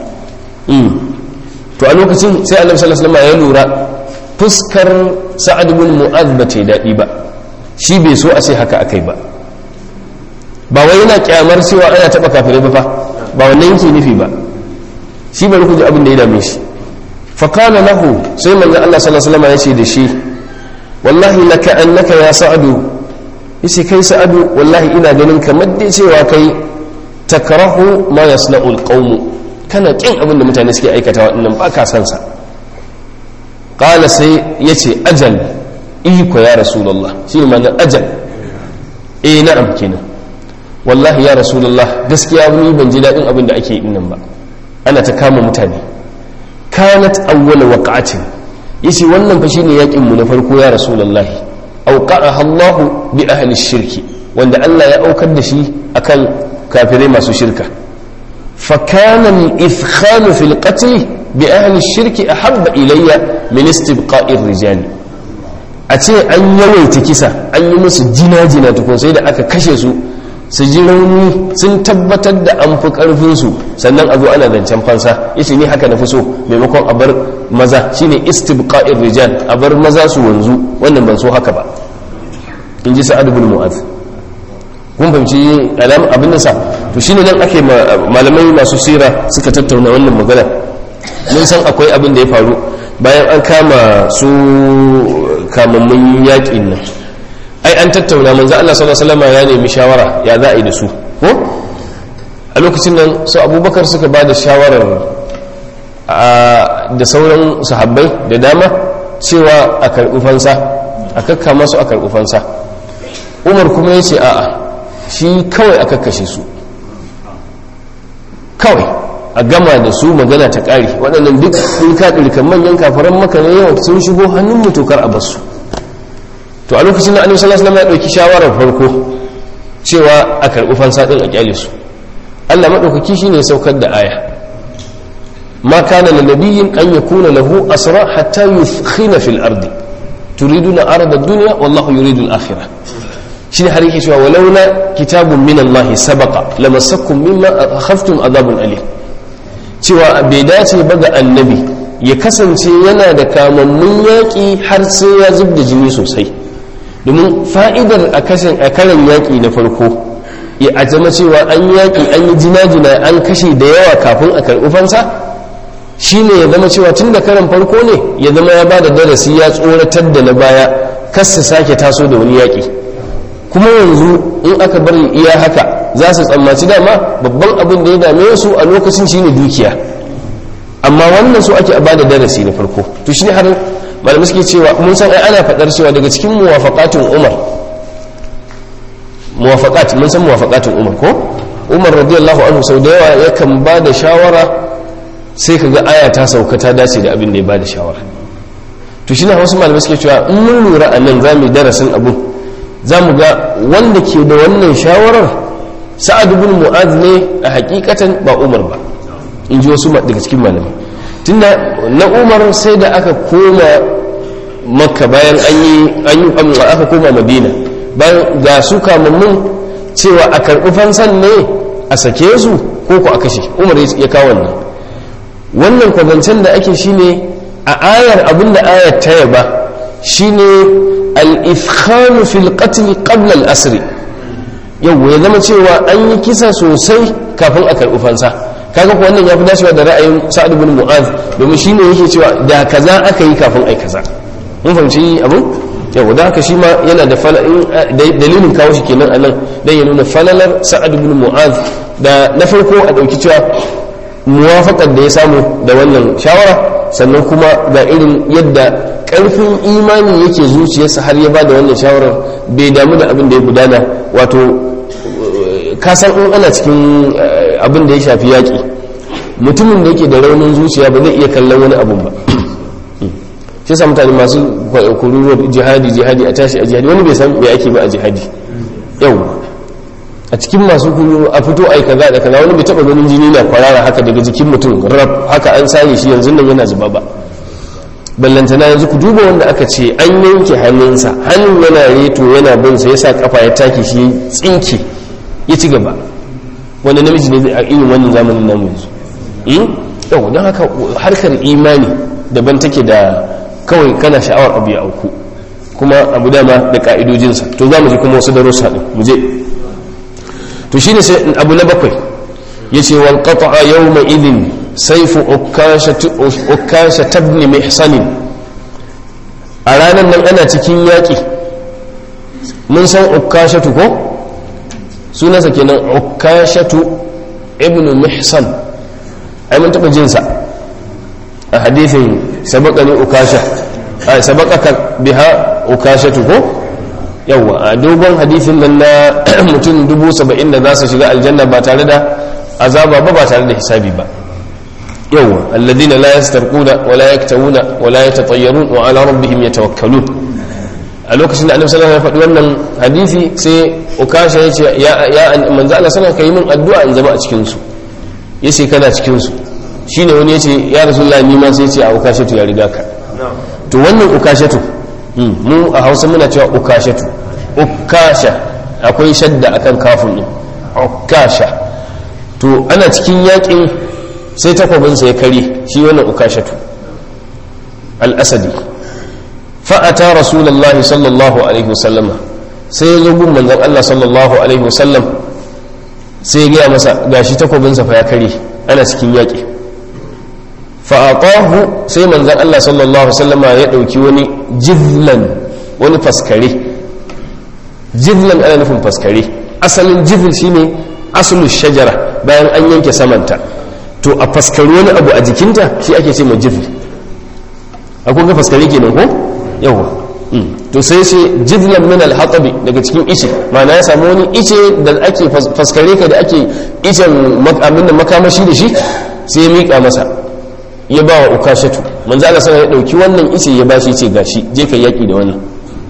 to a lokacin sai annabi sallallahu alaihi wasallam ya lura fuskar sa'ad ibn mu'adh ba ta daɗi ba shi bai so a ce haka akai ba ba wai yana kyamar cewa ana taɓa kafirai ba fa ba wannan yake nufi ba shi bari ku ji abin da ya dame shi fa kana lahu sai manzo Allah sallallahu alaihi wasallam ya ce da shi wallahi laka annaka ya sa'adu yace kai sa'adu wallahi ina ganin kamar dai cewa kai takrahu ma yasna'u alqawm kana kin abin da mutane suke aikata waɗannan ba ka san sa qala sai yace ajal iko ya rasulullah shi ne ajal eh na'am kenan wallahi ya rasulullah gaskiya ni ban ji daɗin abin da ake yi nan ba ana ta kama mutane kanat awwala waqa'atin yace wannan fa shine yakin mu na farko ya rasulullahi auqa'aha Allahu bi ahli shirki wanda Allah ya aukar da shi akan kafirai masu shirka fa kana al-ithkhal fi al-qatl bi ahli shirki ahabba ilayya min istibqa'i ar-rijali a ce an yawaita kisa an yi musu jina-jina tukun sai da aka kashe su su ji rauni sun tabbatar da an fi ƙarfinsu sannan a zo ana zancen fansa yace ni haka na fi so maimakon a bar maza shine istibqa'ir rijal a bar maza su wanzu wannan ban so haka ba in ji sa'ad ibn mu'az kun fahimci alam abin da sa to shine nan ake malamai masu sira suka tattauna wannan magana mun san akwai abin da ya faru bayan an kama su kamammun yaƙin nan ai an tattauna manzo Allah sallallahu alaihi wasallam ya nemi shawara ya za a yi da su ko a lokacin nan su abubakar suka ba da shawarar da sauran sahabbai da dama cewa a karɓi fansa a kakka masu a karɓi fansa umar kuma ya ce a'a shi kawai a kakkashe su kawai a gama da su magana ta ƙari waɗannan duk sun kaɗirkan manyan kafaran maka ne yawa sun shigo hannun mutukar a basu to a lokacin da annabi sallallahu alaihi wasallam ya dauki shawarar farko cewa a karbi fansa din a kyale su Allah madaukaki shine saukar da aya ma kana lil nabiyyin an yakuna lahu asra hatta yufkhina fil ardi turiduna arda ad-dunya wallahu yuridu al-akhirah shine har yake cewa walaula kitabun min Allah sabaqa lamassakum mimma akhaftum adhabun alim cewa bai dace ba ga annabi ya kasance yana da kamammun yaƙi har sai ya zub da jini sosai domin fa'idar a karan yaƙi na farko a zama cewa an yaƙi an yi jina-jina an kashe da yawa kafin a karɓi fansa shi ne ya zama cewa tun da karan farko ne ya zama ya ba da darasi ya tsoratar da na baya kas su sake taso da wani yaƙi kuma yanzu in aka bari iya haka za su tsammaci dama babban abin da ya dame su a lokacin shine dukiya amma wannan su ake a bada darasi na farko to shi har malamai suke cewa mun san ai ana faɗar cewa daga cikin muwafaqatun umar muwafaqat mun san muwafaqatun umar ko umar radiyallahu anhu sau da yawa yakan ba da shawara sai ka ga aya ta sauka ta dace da abin da ya ba da shawara to shi wasu malamai suke cewa in mun lura a nan za mu yi darasin abu za mu ga wanda ke da wannan shawarar sa'ad ibn mu'az ne a hakikatan ba umar ba in ji wasu daga cikin malamai tunda na umar sai da aka koma makka bayan an yi aka koma madina bayan ga su kamammun cewa a karɓi fansan ne a sake su ko ku a kashe umar ya kawo wannan wannan kwazancen da ake shine a ayar abinda ayar ta yaba shine al-ifkhanu fil qatl qabla al-asr yau ya zama cewa an yi kisa sosai kafin a karɓi fansa kaga ko wannan ya fi dacewa da ra'ayin sa'ad ibn mu'az domin shine yake cewa da kaza aka yi kafin ai kaza mun fahimci abin yau da haka shi ma yana da dalilin kawo shi kenan anan dan ya nuna falalar sa'ad ibn mu'az da na farko a dauki cewa muwafaqar da ya samu da wannan shawara sannan kuma ga irin yadda karfin imani yake zuciyarsa har ya bada wannan shawarar bai damu da abin da ya gudana wato kasan in ana cikin abin da ya shafi yaƙi mutumin da yake da raunin zuciya ba zai iya kallon wani abun ba shi sa mutane masu kururuwar jihadi jihadi a tashi a jihadi wani bai san me ake ba a jihadi yau a cikin masu kururu a fito ai kaza da kaza wani bai taba ganin jini na kwarara haka daga jikin mutum rab haka an sare shi yanzu nan yana zuba ba ballantana yanzu ku duba wanda aka ce an yanke hannunsa hannun yana reto yana bin sa yasa kafa ya take shi tsinke ya ci gaba wanda namiji ne a irin wannan zamanin namu yanzu yau don haka harkar imani daban take da kawai kana sha'awar abu ya auku kuma abu dama da ka'idojinsa to za mu ji kuma wasu darussa din mu je to shine sai abu na bakwai yace wal qata'a yawma idhin sayfu ukasha tabni mihsan a ranar nan ana cikin yaƙi mun san ukashatu ko sunansa kenan ukashatu ibnu mihsan ai mun taɓa jinsa a hadithin sabaka ne ukasha a sabaka biha ukashatu ko yawa a dogon hadithin nan na mutum dubu saba'in da za su shiga aljanna ba tare da azaba ba ba tare da hisabi ba yawa alladina la yastarquna wa la yaktawuna wa la yatatayyarun wa ala rabbihim yatawakkalun a lokacin da annabi sallallahu alaihi wasallam ya faɗi wannan hadisi sai ukasha ya ce ya ya manzo Allah sallallahu alaihi wasallam min addu'a in zama a cikin su yace kana cikin su shine wani yace ya rasulullahi ni ma sai yace a ukashatu ya riga ka to wannan ukashatu mu a Hausa muna cewa ukashatu ukasha akwai shadda akan kafin din ukasha to ana cikin yakin sai takwabinsa ya kare shi wannan ukashatu al-asadi fa'ata rasulullahi sallallahu alaihi wasallama sai ya zo gun manzon Allah sallallahu alaihi wasallam sai ya gaya masa gashi takwabinsa fa ya kare ana cikin yaƙi fa'aqahu sai manzon Allah sallallahu alaihi wasallama ya ɗauki wani jizlan wani faskare jizlan ana nufin faskare asalin jizl shine asalin shajara bayan an yanke samanta to a faskari wani abu a jikinta shi ake ce ma jizl akwai ga faskare kenan ko yawa to sai ce jizlan min al-hatabi daga cikin ice ma'ana ya samu wani ice da ake faskare ka da ake icen abin da makamashi da shi sai ya miƙa masa ya ba wa ukashatu manzo Allah sai ya dauki wannan ice ya bashi ce gashi je ka yaki da wannan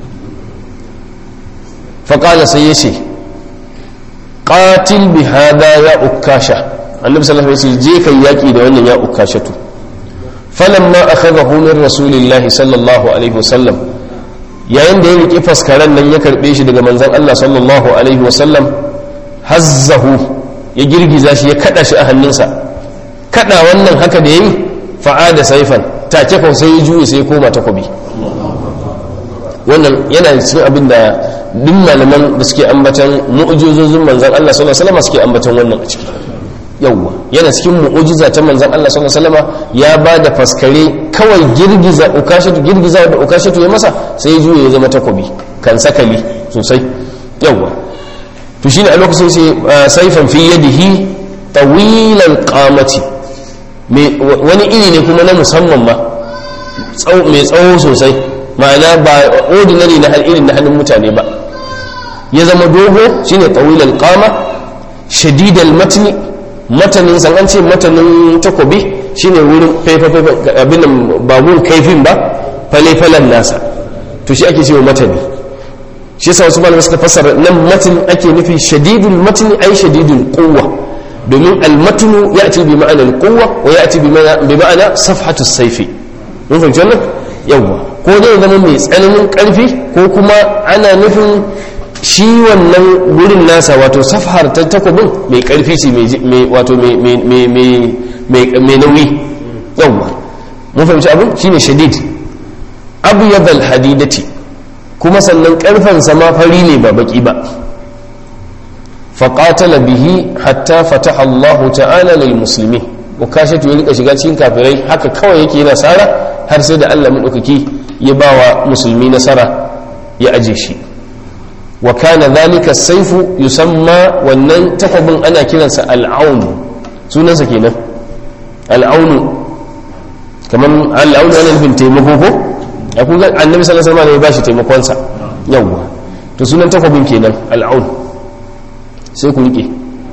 fa qala sai ya ce qatil bi hada ya ukasha annabi sallallahu alaihi wasallam je ka yaki da wannan ya ukashatu falamma akhadahu min rasulillahi sallallahu alaihi wasallam yayin da ya riƙe faskaren nan ya karɓe shi daga manzon Allah sallallahu alaihi wasallam hazzahu ya girgiza shi ya kada shi a hannunsa kada wannan haka da yayi fa'ada saifan take ko sai ya juye sai ya koma takobi wannan yana cikin abin da duk malaman da suke ambatan mu'jizozin manzon Allah sallallahu alaihi wasallam suke ambatan wannan a ciki yawwa yana cikin mu'jiza ta manzon Allah sallallahu alaihi wasallam ya ba da faskare kawai girgiza ukashatu girgiza da ukashatu ya masa sai ya juye ya zama takobi kan sakali sosai yawwa to shine a lokacin sai saifan fi yadihi tawilal qamati wani iri ne kuma na musamman ma mai tsawo sosai ma'ana ba ordinary na irin na hannun mutane ba ya zama dogo shine tawilal qama shadidal matni matanin san an ce matanin takobi shine wurin faifafa abin nan ba gun kaifin ba fale-falen nasa to shi ake cewa matani shi yasa wasu malamai suka fassara nan matin ake nufi shadidul matni ai shadidul quwwa domin almatnu ya'ti bi ma'ana alquwwa wa ya'ti bi ma'ana safhatu sayfi mun fahimci wannan yawa ko dai zama mai tsananin karfi ko kuma ana nufin shi wannan wurin nasa wato safhar ta takobin mai karfi ce mai wato mai nauyi yawa mun fahimci abin shine shadid abu yadal hadidati kuma sannan karfansa ma fari ne ba baki ba faƙatala bihi hatta fataha Allah ta'ala lil musulmi ukashatu ya rika shiga cikin kafirai haka kawai yake yana sara har sai da Allah madaukaki ya bawa musulmi nasara ya aje shi wa kana dhalika saifu yusamma wannan takobin ana kiransa al'aun sunansa kenan al'aunu kamar al'aunu ana nufin taimako ko a kun ga annabi sallallahu alaihi wasallam ya bashi taimakonsa yawwa to sunan takobin kenan al'aun sai ku rike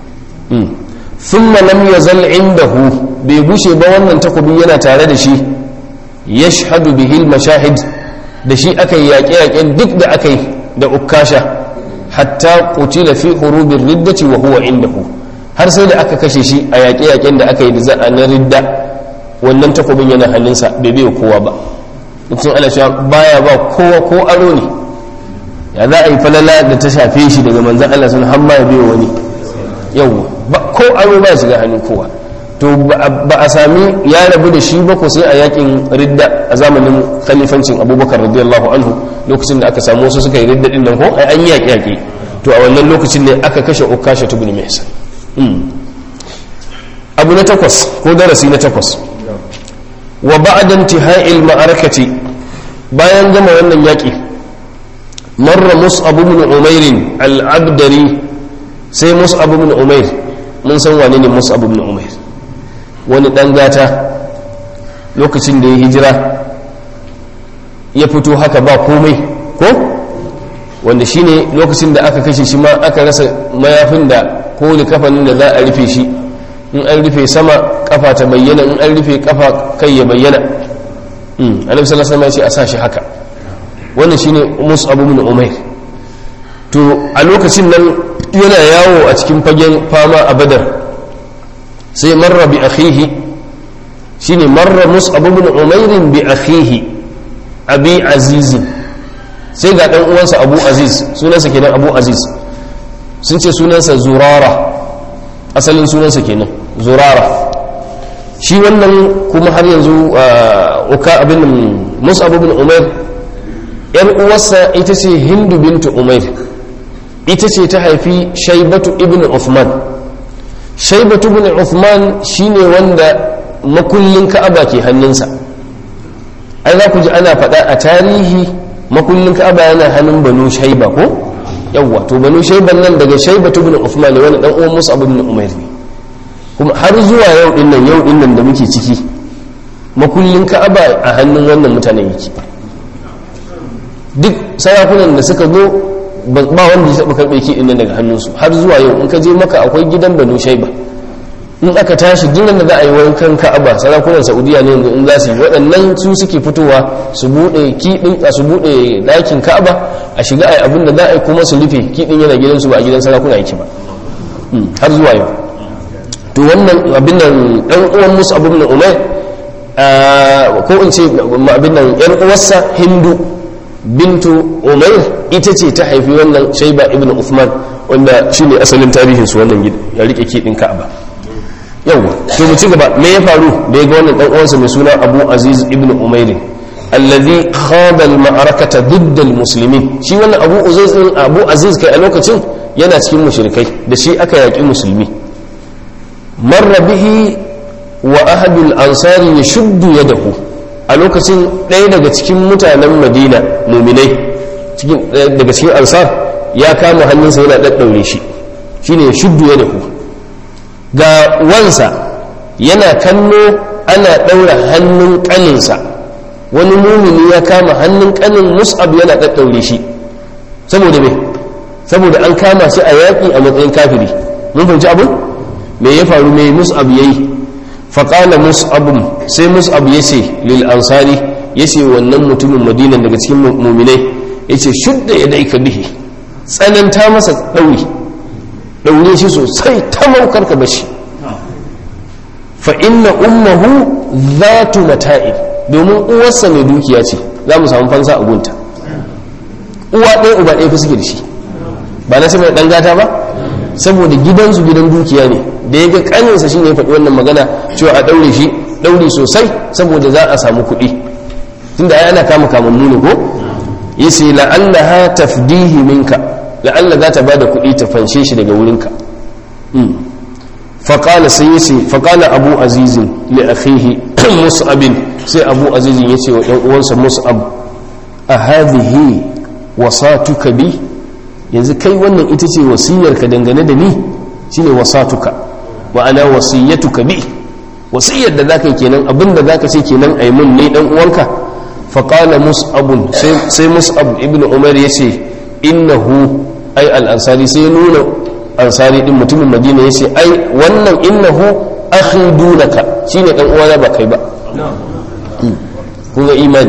thumma lam yazal indahu bai gushe ba wannan takobi yana tare da shi yashhadu bihi al-mashahid da shi aka yi yaƙe-yaƙen duk da aka yi da ukasha hatta qutila fi hurubir riddati wa huwa indahu har sai da aka kashe shi a yaƙe-yaƙen da aka yi da za'a na ridda wannan takobin yana hannunsa bai bai kowa ba mutum ana cewa baya ba kowa ko aro ne ya za a yi falala da ta shafe shi daga manzan Allah sun hamma ya biyo wani yau ko aro ba shiga hannun kowa to ba a sami ya rabu da shi ba ko sai a yakin ridda a zamanin khalifancin abubakar radiyallahu anhu lokacin da aka samu wasu suka yi ridda din nan ko ai an yaƙi yaƙi to a wannan lokacin ne aka kashe ukasha tubni mihsan abu na takwas ko darasi na takwas wa ba'da intihai al-ma'arakati bayan gama wannan yaƙi marra mus'ab ibn umair al-abdari sai mus'ab ibn umair mun san wane ne mus'ab ibn umair wani dan gata lokacin da ya hijira ya fito haka ba komai ko wanda shine lokacin da aka kashe shi ma aka rasa mayafin da ko kafanin da za a rufe shi in an rufe sama kafa ta bayyana in an rufe kafa kai ya bayyana annabi sallallahu alaihi wasallam ya ce a sa shi haka wannan shine mus'ab ibn umair to a lokacin nan yana yawo a cikin fagen fama a badar sai marra bi akhihi shine marra mus'ab ibn umair bi akhihi abi aziz sai ga dan uwansa abu aziz sunansa kenan abu aziz sun ce sunansa zurara asalin sunansa kenan zurara shi wannan kuma har yanzu uka abin mus'ab ibn umair yar uwarsa ita ce hindu bintu umair ita ce ta haifi shaibatu ibn uthman shaibatu ibn uthman shine wanda makullin ka'aba ke hannunsa ai za ku ji ana faɗa a tarihi makullin ka'aba yana hannun banu shaiba ko yawwa to banu shaiban nan daga shaibatu ibn uthman ne wani dan uwan musa ibn umair ne kuma har zuwa yau din nan yau din nan da muke ciki makullin ka'aba a hannun wannan mutanen yake duk sarakunan da suka zo ba wanda ya taɓa karɓe ki ɗin daga hannunsu har zuwa yau in ka je maka akwai gidan banu shaiba in aka tashi dinan da za a yi wankan ka'aba sarakunan saudiya ne yanzu in za su yi waɗannan su suke fitowa su buɗe kiɗin a su buɗe ɗakin ka'aba a shiga a abin da za a yi kuma su rufe kiɗin yana gidansu ba a gidan sarakuna yake ba har zuwa yau to wannan abin nan ɗan uwan musu abin nan umar ko in ce abin nan ƴan uwarsa hindu bintu umair ita ce ta haifi wannan shaiba ibn uthman wanda shine asalin tarihin su wannan gida ya rike kidin ka'aba yawa to mu ci gaba me ya faru da ya ga wannan dan uwansa mai suna abu aziz ibn umair alladhi khada al-ma'arakata ضد المسلمين shi wannan Abu Aziz din Abu Aziz kai a lokacin yana cikin mushrikai da shi aka yaki musulmi marra bihi wa ahadul ansari yashuddu yadahu a lokacin ɗaya daga cikin mutanen Madina muminai cikin daga cikin ansar ya kama hannunsa yana daddaure shi shine yashuddu yadahu ga wansa yana kallo ana ɗaura hannun ƙaninsa wani mumini ya kama hannun ƙanin mus'ab yana ɗaɗɗaure shi saboda me saboda an kama shi a yaƙi a matsayin kafiri mun fahimci abin me ya faru me mus'ab yayi faƙala mus'abun sai mus'ab ya ce lil ansari ya ce wannan mutumin madinan daga cikin muminai ya ce shudda ya daika bihi tsananta masa ɗauri ɗaure shi sosai ta maukar ka bashi fa inna ummahu zatu mata'ib domin uwarsa mai dukiya ce za mu samu fansa a gunta uwa ɗaya uba ɗaya fi suke da shi ba na saboda ɗan gata ba saboda gidansu gidan dukiya ne da ya ga ƙaninsa shi ne ya faɗi wannan magana cewa a ɗaure shi ɗaure sosai saboda za a samu kuɗi tunda ai ana kama kamammu ne ko yace la'allaha tafdihi minka la'alla za ta bada kuɗi ta fanshe shi daga wurinka faƙala sai yace faƙala abu azizin li akhihi mus'abin sai abu azizin yace wa ɗan uwansa mus'ab a hadhihi wasatuka bi yanzu kai wannan ita ce wasiyarka dangane da ni shine wasatuka ma'ana wasiyatuka bi wasiyar da zaka yi kenan abinda zaka ce kenan ai mun ne dan uwanka faƙala mus'abun sai mus'ab ibn umar ya ce innahu ai al'ansari sai nuna ansari din mutumin madina ya ce ai wannan innahu akhi dunaka shine dan uwana ba kai ba kuma imani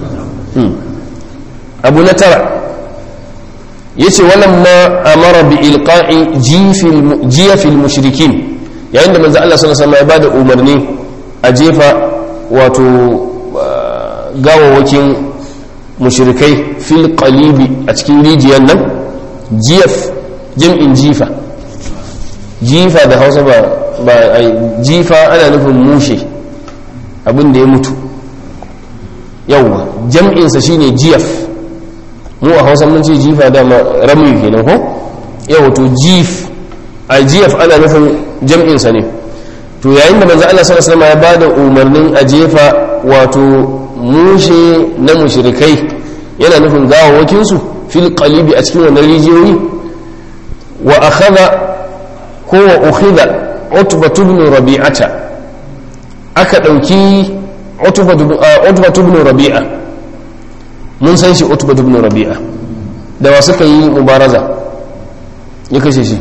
abu na tara ya ce wannan ma amara bi ilqa'i jiyafil mushrikin yayin da manzo Allah sallallahu alaihi wasallam ya bada umarni a jefa wato gawawakin mushrikai fil qalibi a cikin rijiyar nan jiyaf jam'in jifa jifa da hausa ba ba jifa ana nufin mushe abin da ya mutu yawwa jam'insa shine jiyaf mu a hausa mun ce jifa da rami kenan ko yawa to jif a jiyaf ana nufin jam'insa ne to yayin da manzo Allah sallallahu alaihi wasallam ya bada umarnin a jefa wato mushe na mushrikai yana nufin gawawakinsu fil qalibi a cikin wannan rijiyoyi wa akhadha ko wa ukhidha utba ibn rabi'ata aka dauki utba ibn rabi'a mun san shi utba ibn rabi'a da wa suka yi mubaraza ya kashe shi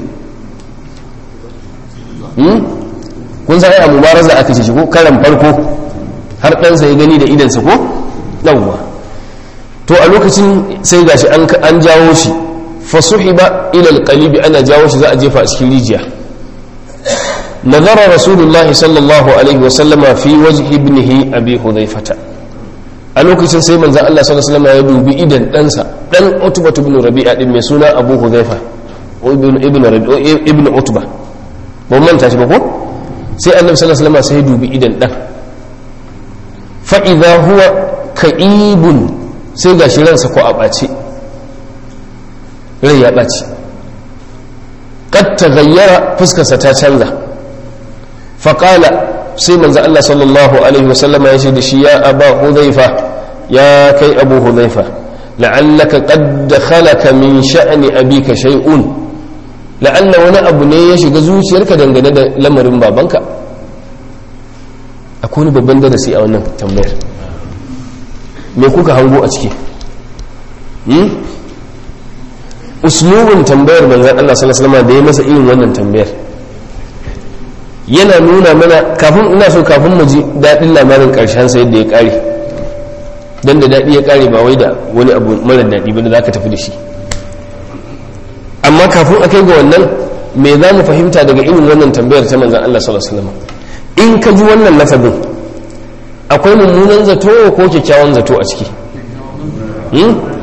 kun san a mubaraza aka kashe shi ko karan farko har ɗansa ya gani da idansa ko yawwa to a lokacin sai gashi an jawo shi fasuhiba ila alqalibi ana jawo shi za a jefa a cikin rijiya nazara rasulullahi sallallahu alaihi wa sallama fi wajhi ibnihi abi hudhaifata a lokacin sai manzo Allah sallallahu alaihi wa ya dubi idan ɗansa dan utba ibn rabi'a din mai suna abu hudhaifa ibn ibn ibn utba ba manta shi ba ko sai annabi sallallahu alaihi wa sai ya dubi idan dan fa idha huwa ka'ibun sai ga shi ransa ko a ɓace rai ya ɓace ƙad ta gayyara fuskarsa ta canza faƙala sai manzo Allah sallallahu alaihi wasallama ya ce da shi ya aba hudhaifa ya kai abu hudhaifa la'allaka qad dakhalaka min sha'ni abika shay'un la'alla wani abu ne ya shiga zuciyarka dangane da lamarin babanka akwai wani babban darasi a wannan tambayar me kuka hango a ciki uslubin tambayar manzan Allah sallallahu alaihi da ya masa irin wannan tambayar yana nuna mana kafin ina so kafin mu ji daɗin lamarin ƙarshen sa yadda ya ƙare dan da daɗi ya ƙare ba wai da wani abu mara daɗi ba da za ka tafi da shi amma kafin a kai ga wannan me za mu fahimta daga irin wannan tambayar ta manzan Allah sallallahu alaihi in ka ji wannan lafazin akwai mummunan zato ko kyakkyawan zato a ciki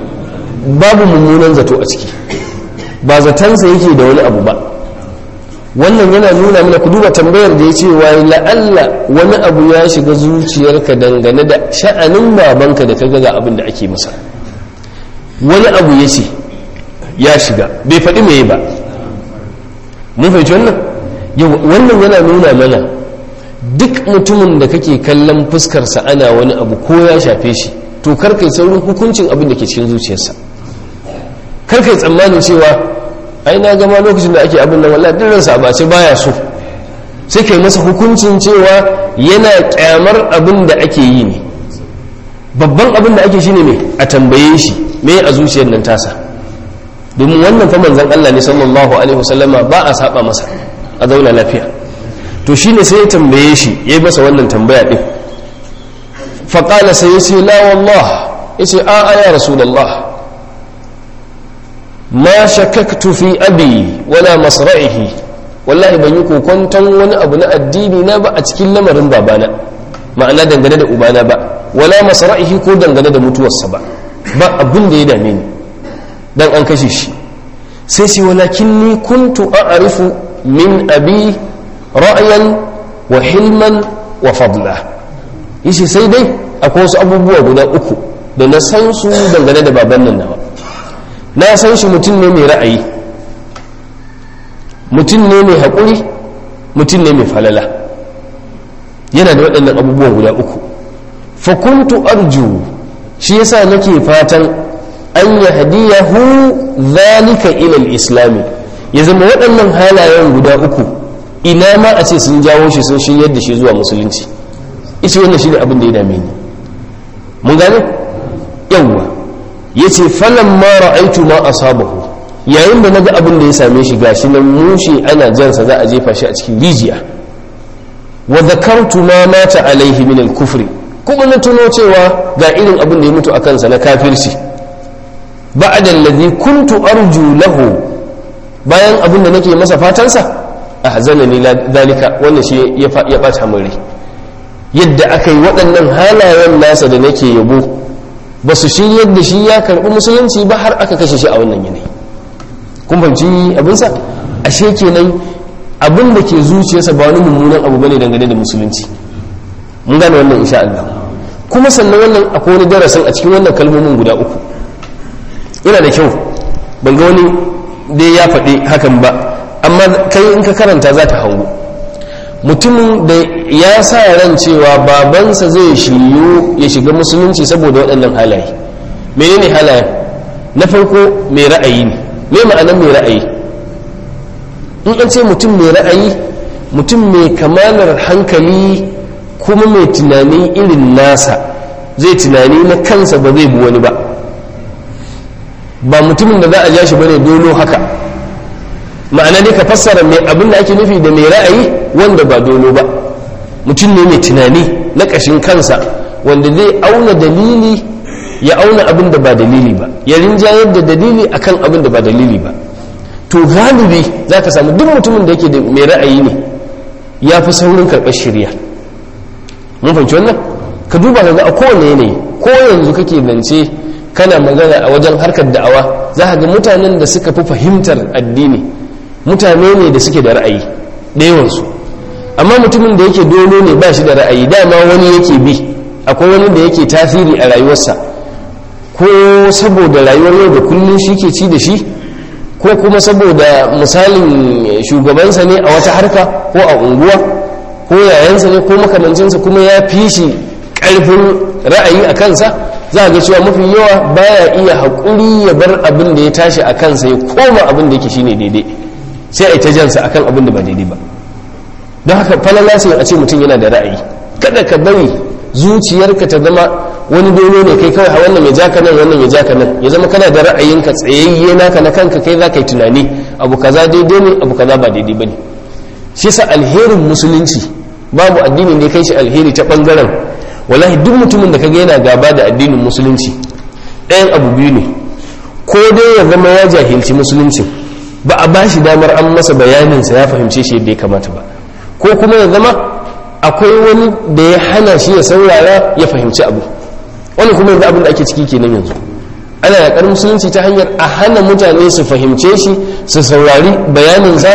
babu mummunan zato a ciki ba zatansa yake da wani abu ba wannan yana nuna mana ku duba tambayar da ya ce wa la'alla wani abu ya shiga zuciyarka dangane da sha'anin babanka da kaga ga abin da ake masa wani abu ya ce ya shiga bai faɗi mai ba mun fahimci wannan yau wannan yana nuna mana duk mutumin da kake kallon fuskarsa ana wani abu ko ya shafe shi to karkai saurin hukuncin abin da ke cikin zuciyarsa karkai tsammanin cewa ai na gama lokacin da ake abin nan wallahi duk ransa ba ce baya so sai kai masa hukuncin cewa yana kyamar abin da ake yi ne babban abin da ake shi ne a tambaye shi me a zuciyar nan tasa domin wannan fa manzon Allah ne sallallahu alaihi wasallama ba a saba masa a zauna lafiya to shine sai ya tambaye shi ya yi masa wannan tambaya din faƙala sai ya ce la wallah ya ce a a ya rasulallah ma shakaktu fi abi wala masra'ihi wallahi ban yi kokonton wani abu na addini na ba a cikin lamarin babana ma'ana dangane da ubana ba wala masra'ihi ko dangane da mutuwarsa ba ba abin da ya dame ni dan an kashe shi sai ce walakin ni kuntu a'rifu min abi ra'ayan wa hilman wa fadla yace sai dai akwai wasu abubuwa guda uku da na san su dangane da baban nan nawa na san shi mutum ne mai ra'ayi mutum ne mai haƙuri mutum ne mai falala yana da waɗannan abubuwan guda uku fakuntu arju shi yasa nake fatan an ya hadiyahu zalika ilal islami ya zama waɗannan halayen guda uku ina ma a ce sun jawo shi sun shiryar da shi zuwa musulunci ita wannan shi ne abin da ya dame ni mun gane yawwa ya ce falon mara aitu ma a sabahu yayin da naga abin da ya same shi gashi nan mushe ana jansa za a jefa shi a cikin rijiya wa zakartu ma mata alaihi min al-kufri kuma na tuno cewa ga irin abin da ya mutu a kansa na kafirci ba'da allazi kuntu arju lahu bayan abin da nake masa fatansa ahzanani dalika wannan shi ya bata min rai yadda aka yi waɗannan halayen nasa da nake yabo ba su shi yadda shi ya karɓi musulunci ba har aka kashe shi a wannan yanayi kun fahimci abinsa ashe kenan abin da ke zuciyarsa ba wani mummunan abu bane dangane da musulunci mun gane wannan insha Allah kuma sannan wannan akwai wani darasin a cikin wannan kalmomin guda uku yana da kyau ban ga wani dai ya faɗi hakan ba amma kai in ka karanta za ta hango mutumin da ya sa ran cewa babansa zai shiryu ya shiga musulunci saboda waɗannan halaye menene halayen na farko mai ra'ayi ne me ma'anar mai ra'ayi in an ce mutum mai ra'ayi mutum mai kamalar hankali kuma mai tunani irin nasa zai tunani na kansa ba zai bi wani ba ba mutumin da za a ja shi bane dolo haka ma'ana dai ka fassara mai abin da ake nufi da mai ra'ayi wanda ba dolo ba mutum ne mai tunani na ƙashin kansa wanda zai auna dalili ya auna abin da ba dalili ba ya rinjayar da dalili akan abin da ba dalili ba to galibi za ka samu duk mutumin da yake da mai ra'ayi ne ya fi saurin karɓar shirya mun fahimci wannan ka duba ka ga a kowane yanayi ko yanzu kake zance kana magana a wajen harkar da'awa za ka ga mutanen da suka fi fahimtar addini mutane ne da suke da ra'ayi da yawansu amma mutumin da yake dolo ne ba shi da ra'ayi dama wani yake bi akwai wani da yake tasiri a rayuwarsa ko saboda rayuwar yau da kullum shi ke ci da shi ko kuma saboda misalin shugabansa ne a wata harka ko a unguwa ko yayansa ne ko makamancinsa kuma ya fi shi ƙarfin ra'ayi a kansa za a ga cewa mafi yawa baya iya haƙuri ya bar abin da ya tashi a kansa ya koma abin da yake shine daidai sai a yi ta jansa akan abin da ba daidai ba don haka falala sai a ce mutum yana da ra'ayi kada ka bari zuciyarka ta zama wani dole ne kai kawai wannan ya jaka nan wannan ya jaka nan ya zama kana da ra'ayinka tsayayye naka na kanka kai za ka yi tunani abu kaza daidai ne abu kaza ba daidai ba ne shi sa alherin musulunci babu addinin da ya kai shi alheri ta bangaren wallahi duk mutumin da kaga yana gaba da addinin musulunci ɗayan abu biyu ne ko dai ya zama ya jahilci musulunci ba a ba shi damar an masa bayaninsa ya fahimce shi yadda ya kamata ba ko kuma ya zama akwai wani da ya hana shi ya saurara ya fahimci abu wani kuma yanzu abin da ake ciki kenan yanzu ana yaƙar musulunci ta hanyar a hana mutane su fahimce shi su saurari bayaninsa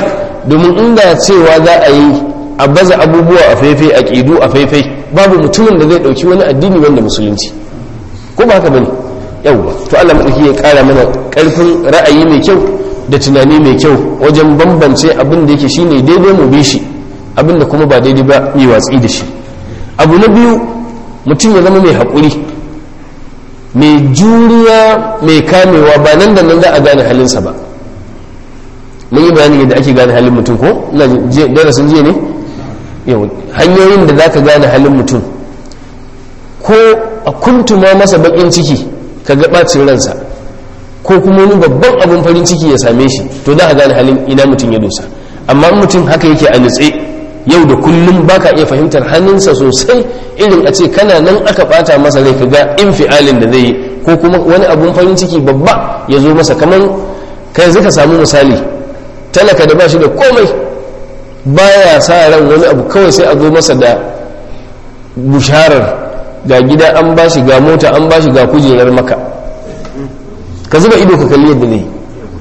domin inda cewa za a yi a baza abubuwa a faifai a ƙidu a faifai babu mutumin da zai ɗauki wani addini wanda musulunci ko ba haka bane yawwa to Allah madauki ya ƙara mana ƙarfin ra'ayi mai kyau da tunani mai kyau wajen bambance abin da yake shine daidai mu bi shi abin da kuma ba daidai ba yi watsi da shi abu na biyu mutum ya zama mai haƙuri mai juriya mai kamewa ba nan da nan za a gane halinsa ba mun yi bayanin yadda ake gane halin mutum ko darasin jiya ne yau hanyoyin da za ka gane halin mutum ko a kuntuma masa bakin ciki ka ga ɓacin ransa ko kuma wani babban abin farin ciki ya same shi to za a gane halin ina mutum ya dosa amma mutum haka yake a nutse yau da kullum baka iya fahimtar hannunsa sosai irin a ce kana nan aka bata masa rai kaga infialin da zai yi ko kuma wani abun farin ciki babba ya zo masa kamar kai zaka samu misali talaka da ba shi da komai baya sa ran wani abu kawai sai a zo masa da busharar ga gida an bashi ga mota an bashi ga kujerar maka ka zuba ido ka kalli yadda zai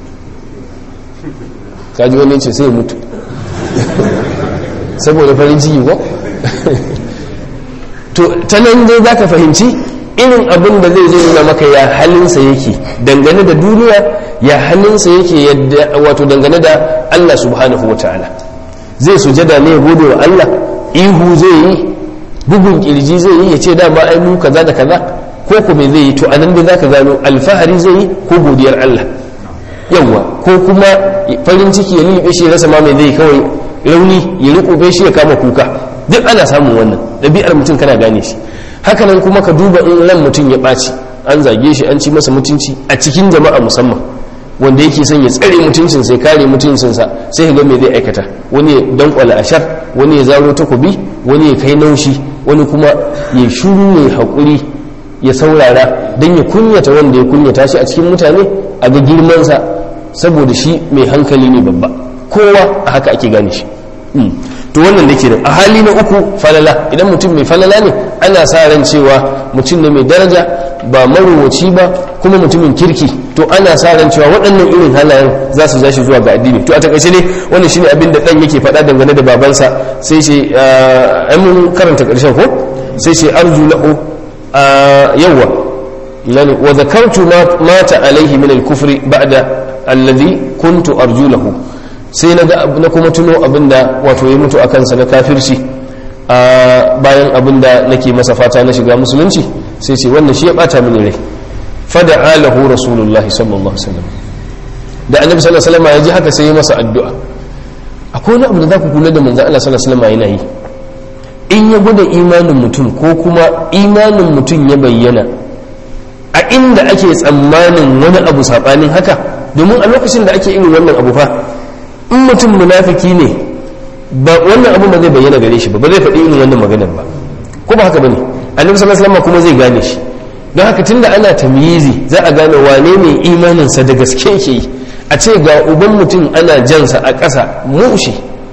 ka ji wani ce sai ya mutu saboda farin ciki ko to ta nan dai za ka fahimci irin abin da zai zai nuna maka ya halinsa yake dangane da duniya ya halinsa yake yadda wato dangane da Allah subhanahu wa ta'ala zai sujada ne gode wa Allah ihu zai yi bugun kirji zai yi ya ce dama ai mu kaza da kaza ko kuma zai yi to anan dai zaka gano alfahari zai yi ko godiyar Allah yawa ko kuma farin ciki ya lulluɓe shi rasa ma mai zai kawai rauni ya riko shi ya kama kuka duk ana samun wannan ɗabi'ar mutum kana gane shi hakanan kuma ka duba in ran mutum ya ɓaci an zage shi an ci masa mutunci a cikin jama'a musamman wanda yake son ya tsare mutuncin sai kare mutuncinsa sai ga me zai aikata wani ya dankwala ashar wani ya zaro takobi wani ya kai naushi wani kuma ya shuru ya haƙuri ya saurara don ya kunyata wanda ya kunyata shi a cikin mutane a ga girmansa saboda shi mai hankali ne babba kowa a haka ake gane shi to wannan da ke a hali na uku falala idan mutum mai falala ne ana sa ran cewa mutum ne mai daraja ba marowaci ba kuma mutumin kirki to ana sa ran cewa waɗannan irin halayen za su zashi zuwa ga addini to a takaice ne wannan shine abin da dan yake faɗa dangane da babansa sai ce ai mun karanta ƙarshen ko sai ce arju lahu yawwa lani wa dhakartu ma mata alaihi min al-kufri ba'da alladhi kuntu arju lahu sai na ga na kuma tuno abinda wato ya mutu akan sa na kafirci a bayan abinda nake masa fata na shiga musulunci sai ce wannan shi ya bata mini rai fada'a lahu rasulullahi sallallahu alaihi wasallam da annabi sallallahu alaihi wasallam ya ji haka sai ya masa addu'a akwai wani abu da za ku kula da manzo Allah sallallahu alaihi wasallam yana yi in ya gwada imanin mutum ko kuma imanin mutum ya bayyana a inda ake tsammanin wani abu sabanin haka domin a lokacin da ake irin wannan abu fa in mutum munafiki ne ba wannan abu ba zai bayyana gare shi ba ba zai faɗi irin wannan maganar ba ko ba haka bane annabi sallallahu alaihi wasallam kuma zai gane shi don haka tunda ana tamyizi za a gane wane ne imanin sa da gaske yake yi a ce ga uban mutum ana jansa a ƙasa mushi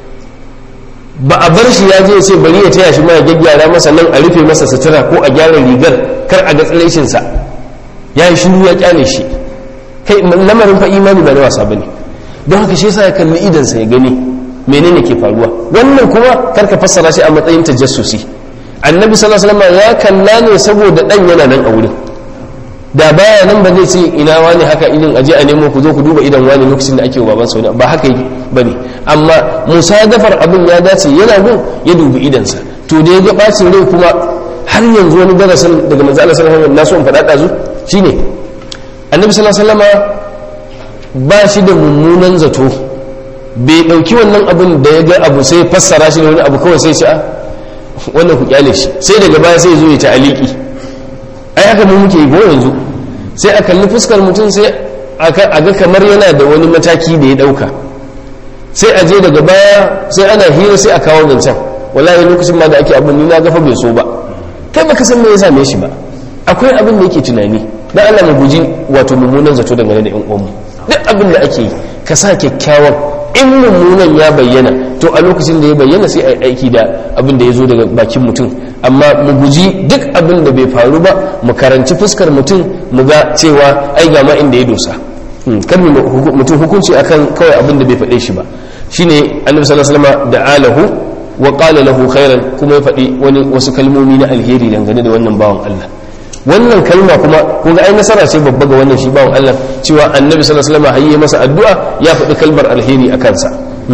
ba a bar shi ya je sai bari ya taya shi ma ya gyaggyara masa nan a rufe masa sutura ko a gyara rigar kar a ga tsiraishin sa ya yi shiru ya kyale shi kai lamarin fa imani ba na wasa bane don haka shi yasa ya kalli idan sa ya gani menene ke faruwa wannan kuma kar ka fassara shi a matsayin tajassusi annabi sallallahu alaihi wasallam ya kalla ne saboda dan yana nan a wurin da baya nan ba zai ce ina wani haka idan aje a nemo ku zo ku duba idan wani lokacin da ake wa baban sauna ba haka yi bane amma musadafar abin ya dace yana gun ya dubi idansa to da ya ga bacin rai kuma har yanzu wani darasin daga manzo Allah sallallahu alaihi wasallam na so in faɗa ɗazu shine annabi sallallahu alaihi wasallam ba shi da mummunan zato bai ɗauki wannan abin da ya ga abu sai fassara shi da wani abu kawai sai ce a wannan ku kyale shi sai daga baya sai zo ya ta aliki ai haka mu muke go yanzu sai a kalli fuskar mutum sai a ga kamar yana da wani mataki da ya dauka sai a je daga baya sai ana hira sai a kawo zancen wallahi lokacin ma da ake abin ni na gafa bai so ba kai baka san me ya same shi ba akwai abin da yake tunani dan Allah mu guji wato mummunan zato dangane da yan uwanmu duk abin da ake yi ka sa kyakkyawan in mummunan ya bayyana to a lokacin da ya bayyana sai a yi aiki da abin da ya zo daga bakin mutum amma mu guji duk abin da bai faru ba mu karanci fuskar mutum mu ga cewa ai ga ma inda ya dosa kar mu mutum hukunci akan kawai abin da bai faɗe shi ba shine annabi sallallahu alaihi wasallam da alahu wa qala lahu khairan kuma ya faɗi wani wasu kalmomi na alheri dangane da wannan bawan Allah wannan kalma kuma kun ga ai nasara ce babba ga wannan shi bawan Allah cewa annabi sallallahu alaihi wasallam hayye masa addu'a ya faɗi kalmar alheri a kansa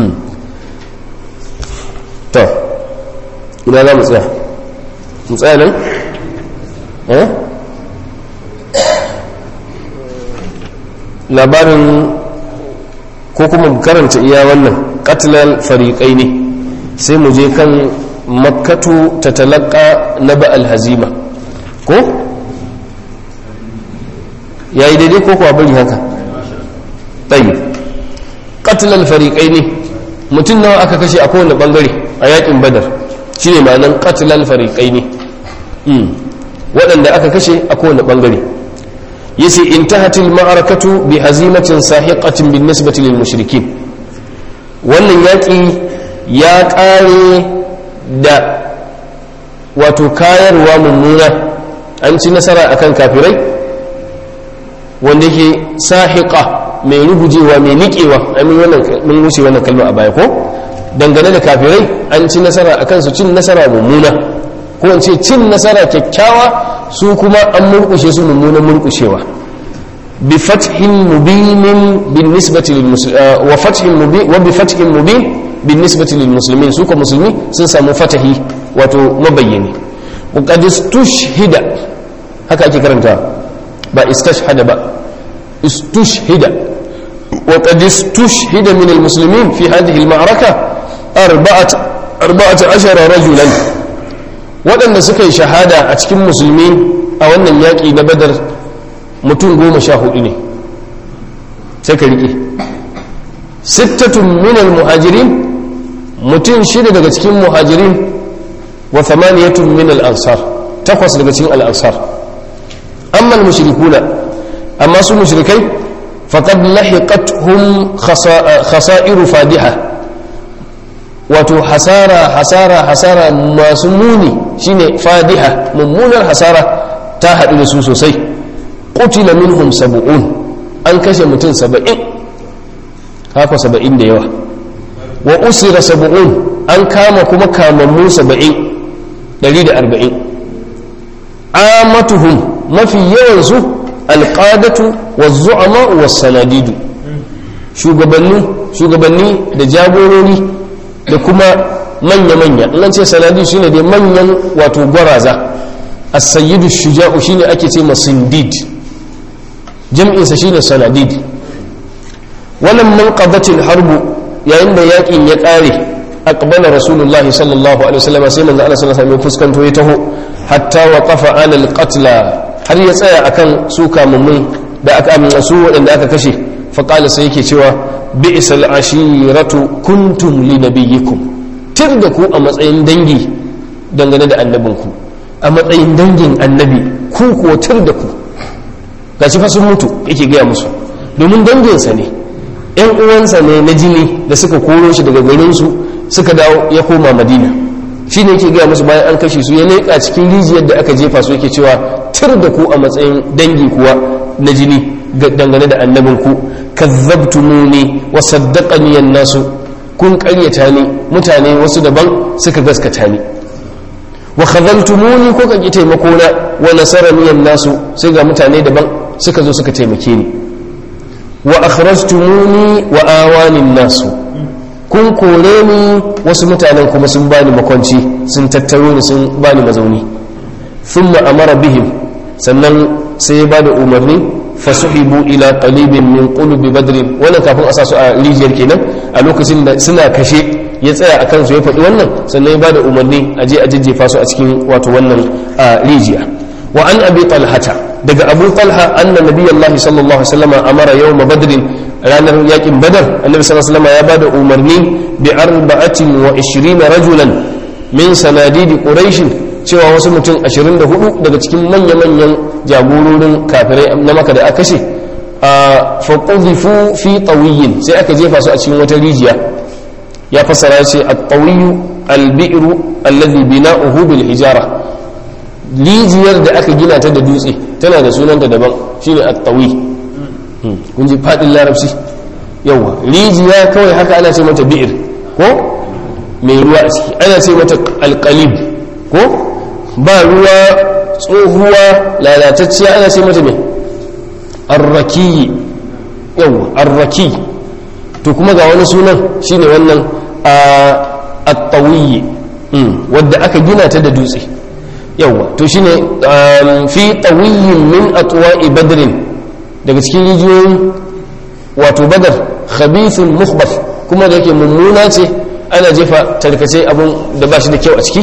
to ina za mu tsaya mu tsaya nan eh labarin ko kuma karanta iya wannan katilal fariƙai ne sai mu je kan makkatu ta talaka na ba'al hazima ko ya yi daidai ko kuwa bari haka ɗaya katilal fariƙai ne mutum nawa aka kashe a kowane ɓangare a yakin badar shi ne ma'anan katilal fariƙai ne waɗanda aka kashe a kowane ɓangare yace intahatil ma'arakatu bi hazimatin sahiqatin bin nisbati lil mushrikin wannan yaki ya kare da wato kayarwa mummuna an ci nasara akan kafirai wanda yake sahiqa mai rugujewa mai niƙewa amin wannan mun wuce wannan kalma a baya ko dangane da kafirai an ci nasara akan su cin nasara mummuna ko in ce cin nasara kyakkyawa su kuma an murkushe su mummunan murkushewa bi fathin mubinin bin nisbati lil wa fathin mubin wa bi fathin mubin bin nisbati lil muslimin su ko musulmi sun samu fatahi wato mabayyani wa qad istushhida haka ake karanta ba istashhada ba istushhida wa qad istushhida min al muslimin fi hadhihi al ma'raka arba'at arba'at ashara rajulan waɗanda suka yi shahada a cikin musulmi a wannan yaƙi na badar mutum goma sha hudu ne sai ka riƙe sittatun minal muhajirin mutum shida daga cikin muhajirin wa thamaniyatun minal ansar takwas daga cikin al'ansar amma mushrikuna amma su mushrikai faqad lahiqathum khasa'iru fadiha wato hasara hasara hasara masu muni shine fadiha mummunar hasara ta haɗu da su sosai qutila minhum sab'un an kashe mutum saba'in haka saba'in da yawa wa usira sab'un an kama kuma kamammu saba'in ɗari da arba'in amatuhum mafi yawansu alƙadatu wa zu'ama wa sanadidu shugabanni da jagorori da kuma manya-manya nan ce sanadi shi ne dai manyan wato gwaraza a sayyidu shuja'u shi ne ake ce masindid jam'insa shi ne sanadid wannan man qadatil harbu yayin da yakin ya ƙare aqbala rasulullah sallallahu alaihi wasallam sai manzo Allah sallallahu alaihi wasallam fuskanto ya taho hatta waqafa ala alqatla har ya tsaya akan su kamummun da aka amina su waɗanda aka kashe faqala sai yake cewa bi'sal ashiratu kuntum li nabiyyikum tir da ku a matsayin dangi dangane da annabinku a matsayin dangin annabi ku kuwa tir da ku gashi fa sun mutu yake gaya musu domin danginsa ne yan uwansa ne na jini da suka koro shi daga garinsu suka dawo ya koma madina shi ne yake gaya musu bayan an kashe su ya leƙa cikin rijiyar da aka jefa su yake cewa tir da ku a matsayin dangi kuwa na jini dangane da annabinku kazzabtumuni wa saddaqani an-nasu kun ƙaryata ni mutane wasu daban suka gaskata ni wa khazaltumuni ko kan taimako na wa nasarani an-nasu sai ga mutane daban suka zo suka taimake ni wa akhrajtumuni wa awani an-nasu kun kore ni wasu mutanen kuma sun bani makwanci sun tattaro ni sun bani mazauni thumma amara bihim sannan sai ya bada umarni fasuhibu ila qalibin min qulubi badrin wannan kafin a sa su a rijiyar kenan a lokacin da suna kashe ya tsaya a kansu ya faɗi wannan sannan ya bada umarni a je a jajjefa su a cikin wato wannan rijiya wa an abi talhata daga abu talha anna nabiyallahi sallallahu alaihi wasallam amara yawma badrin ranar yakin badar annabi sallallahu alaihi wasallam ya bada umarni bi arba'atin wa 20 rajulan min sanadidi quraish cewa wasu mutum 24 daga cikin manya-manyan jagororin kafirai na maka da aka kashe a faƙuzifu fi ƙawiyin sai aka jefa su a cikin wata rijiya ya fassara ce a ƙawiyu albi'iru allazi bina'uhu bil hijara rijiyar da aka gina ta da dutse tana da sunanta daban shine at-tawi kun ji fadin larabci yawa rijiya kawai haka ana ce mata bi'ir ko mai ruwa a ciki ana ce mata alqalib ko ba ruwa tsohuwa lalatacciya ana ce mata mai arraki yawa arraki to kuma ga wani sunan shine wannan at-tawiyyi wadda aka gina ta da dutse yawa to shine fi tawiyyin min atwa'i badrin daga cikin rijiyoyin wato badar khabithun mukhbath kuma da yake mummuna ce ana jefa tarkace abun da ba shi da kyau a ciki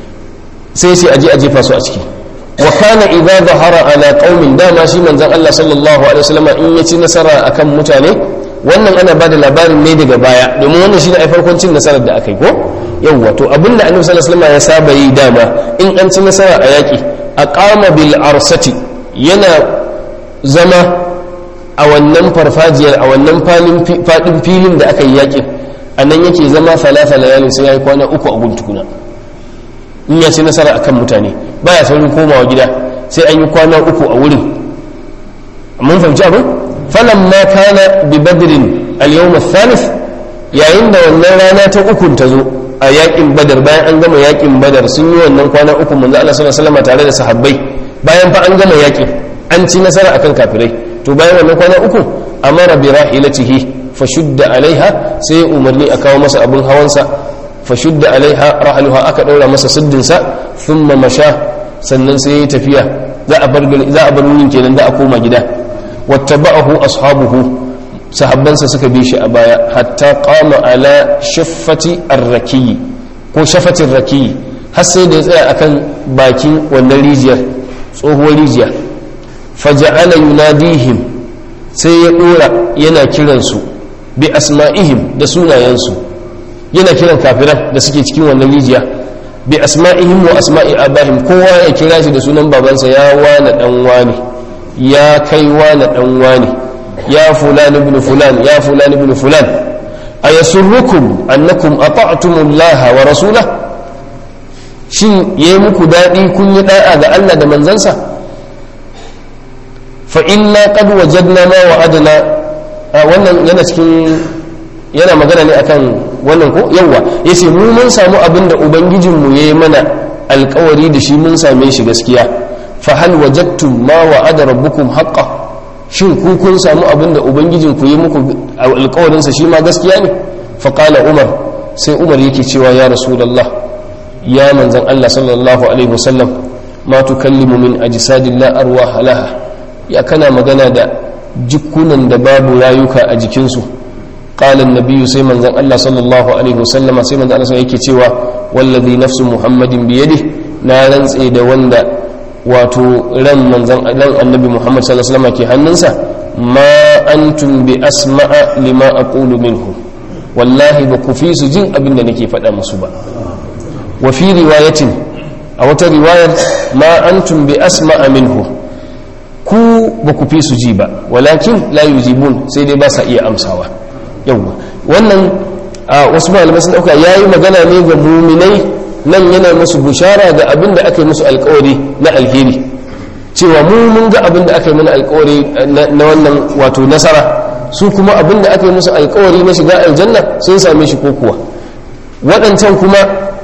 sai sai aje a jefa su a ciki wa kana idza zahara ala qaumin dama shi manzon Allah sallallahu alaihi wasallam in ya ci nasara akan mutane wannan ana bada labarin ne daga baya domin wannan shine ai farkon cin nasarar da aka yi ko yawwa to abinda annabi sallallahu alaihi wasallam ya saba yi dama in an ci nasara a yaki aqama bil arsati yana zama a wannan farfajiyar a wannan fadin filin da aka yi yakin a nan yake zama falata layalin sai ya yi kwana uku a guntukuna in ya ci nasara akan mutane baya saurin komawa gida sai an yi kwana uku a wurin mun fahimci abin falan ma kana bi badrin al-yawm thalith yayin da wannan rana ta uku ta zo a yakin badar bayan an gama yakin badar sun yi wannan kwana uku manzo Allah sallallahu alaihi wasallam tare da sahabbai bayan fa an gama yakin an ci nasara akan kafirai to bayan wannan kwana uku amara bi rahilatihi fashudda alaiha sai umarni a kawo masa abin hawansa fashudda alaiha rahaluha aka daura masa siddinsa thumma masha sannan sai ya tafiya za a bar za a bar wurin kenan da a koma gida wattaba'ahu ashabuhu sahabbansa suka bi shi a baya hatta qama ala shaffati ar-rakiyi ko shafatin rakiyi har sai da ya tsaya akan bakin wannan rijiyar tsohuwar rijiya faja'ala yunadihim sai ya dora yana kiransu bi asma'ihim da sunayensu yana kiran kafiran da suke cikin wannan rijiya bi asma'ihim wa asma'i abahim kowa ya kira shi da sunan babansa ya wane dan wani ya kai wane dan wani ya fulan ibn fulan ya fulan ibn fulan ayasurrukum annakum ata'tumullaha wa rasulahu shin yayi muku dadi kun yi da'a ga Allah da manzansa fa inna qad wajadna ma wa'adna wannan yana cikin yana magana ne akan wannan ko yawa yace mu mun samu abin da ubangijin mu yayi mana alkawari da shi mun same shi gaskiya fa hal wajadtum ma wa'ada rabbukum haqqan shin ku kun samu abin da ubangijin ku yi muku alkawarin sa shi ma gaskiya ne fa qala umar sai umar yake cewa ya rasulullah ya manzan Allah sallallahu alaihi wasallam ma tukallimu min ajsadin la arwaha laha ya kana magana da jikunan da babu rayuka a jikinsu qala an sai manzan Allah sallallahu alaihi wasallam sai manzan Allah yake cewa wallazi nafsu muhammadin biyadi na rantse da wanda wato ran manzan ran annabi muhammad sallallahu alaihi wasallam ke hannunsa ma antum bi asma'a lima aqulu minhu wallahi ba ku fi su jin abin da nake faɗa musu ba وفي رواية أو رواية ما أنتم بأسمع منه ku ba ku fi su ji ba walakin la yujibun sai dai ba sa iya amsawa yawwa wannan wasu malamai sun dauka yayi magana ne ga muminai nan yana musu bushara ga abin da aka yi musu alkawari na alheri cewa mu mun ga abin da aka yi mana alkawari na wannan wato nasara su kuma abin da aka yi musu alkawari na shiga aljanna sun same shi ko kuwa waɗancan kuma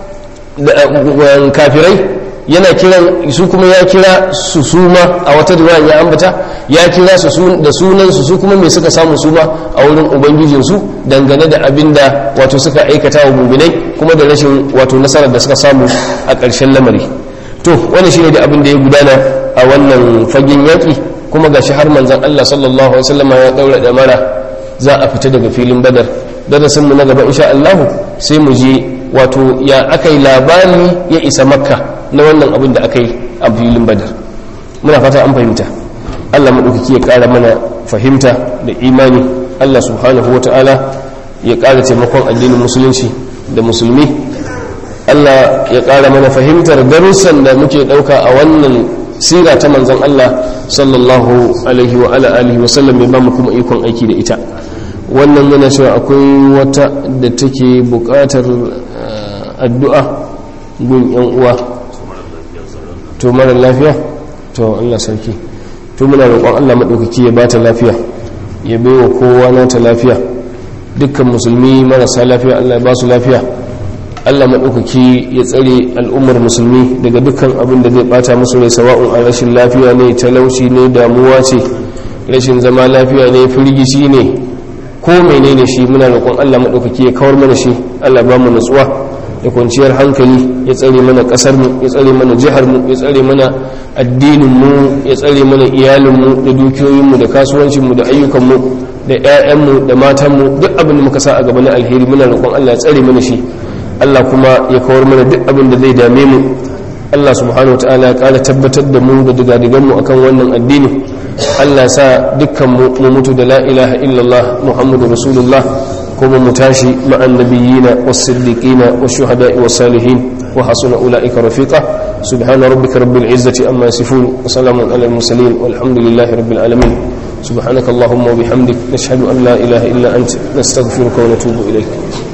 kafirai yana kiran su kuma ya kira su suma a wata riwaya ya ambata ya kira su da sunan su su kuma me suka samu suma a wurin ubangijin su dangane da abin da wato suka aikata wa muminai kuma da rashin wato nasarar da suka samu a ƙarshen lamari to wannan shine da abin da ya gudana a wannan fagen yaƙi kuma gashi har manzon Allah sallallahu alaihi wasallam ya daura da mara za a fita daga filin badar darasin mu na gaba insha Allah sai mu je wato ya aka yi labari ya isa makka na wannan abin da aka yi a filin badar muna fata an fahimta allah maɗaukaki ya ƙara mana fahimta da imani allah subhanahu wa ta'ala ya ƙara taimakon addinin musulunci da musulmi allah ya ƙara mana fahimtar darussan da muke ɗauka a wannan sira ta manzan allah sallallahu alaihi wa ala alihi wa sallam ya ba mu kuma ikon aiki da ita wannan yana cewa akwai wata da take buƙatar addu'a gun yan uwa to mara lafiya to Allah sarki to muna roƙon Allah maɗaukaki ya bata lafiya ya baiwa kowa nata lafiya dukkan musulmi marasa lafiya Allah ya ba su lafiya Allah maɗaukaki ya tsare al'ummar musulmi daga dukkan abin da zai bata musu rai sawa'un a rashin lafiya ne talauci ne damuwa ce rashin zama lafiya ne firgici ne ko menene shi muna roƙon Allah maɗaukaki ya kawar mana shi Allah ba mu nutsuwa da kwanciyar hankali ya tsare mana ƙasar mu ya tsare mana jihar mu ya tsare mana addinin mu ya tsare mana iyalin mu da dukiyoyin mu da kasuwancin mu da ayyukan mu da ƴaƴan mu da matan mu duk abin da muka sa a gaba na alheri muna roƙon Allah ya tsare mana shi Allah kuma ya kawar mana duk abin da zai dame mu Allah subhanahu wa ta'ala ya ƙara tabbatar da mu da digadigan mu akan wannan addini Allah ya sa dukkan mu mu mutu da la ilaha illallah muhammadu rasulullah kuma mu tashi ma'an nabiyina was-siddiqina wash-shuhada'i was-salihin wa hasuna ulaika rafiqa subhana rabbika rabbil izzati amma yasifun wa salamun alal mursalin walhamdulillahi rabbil alamin سبحانك اللهم وبحمدك نشهد أن لا إله إلا أنت نستغفرك ونتوب إليك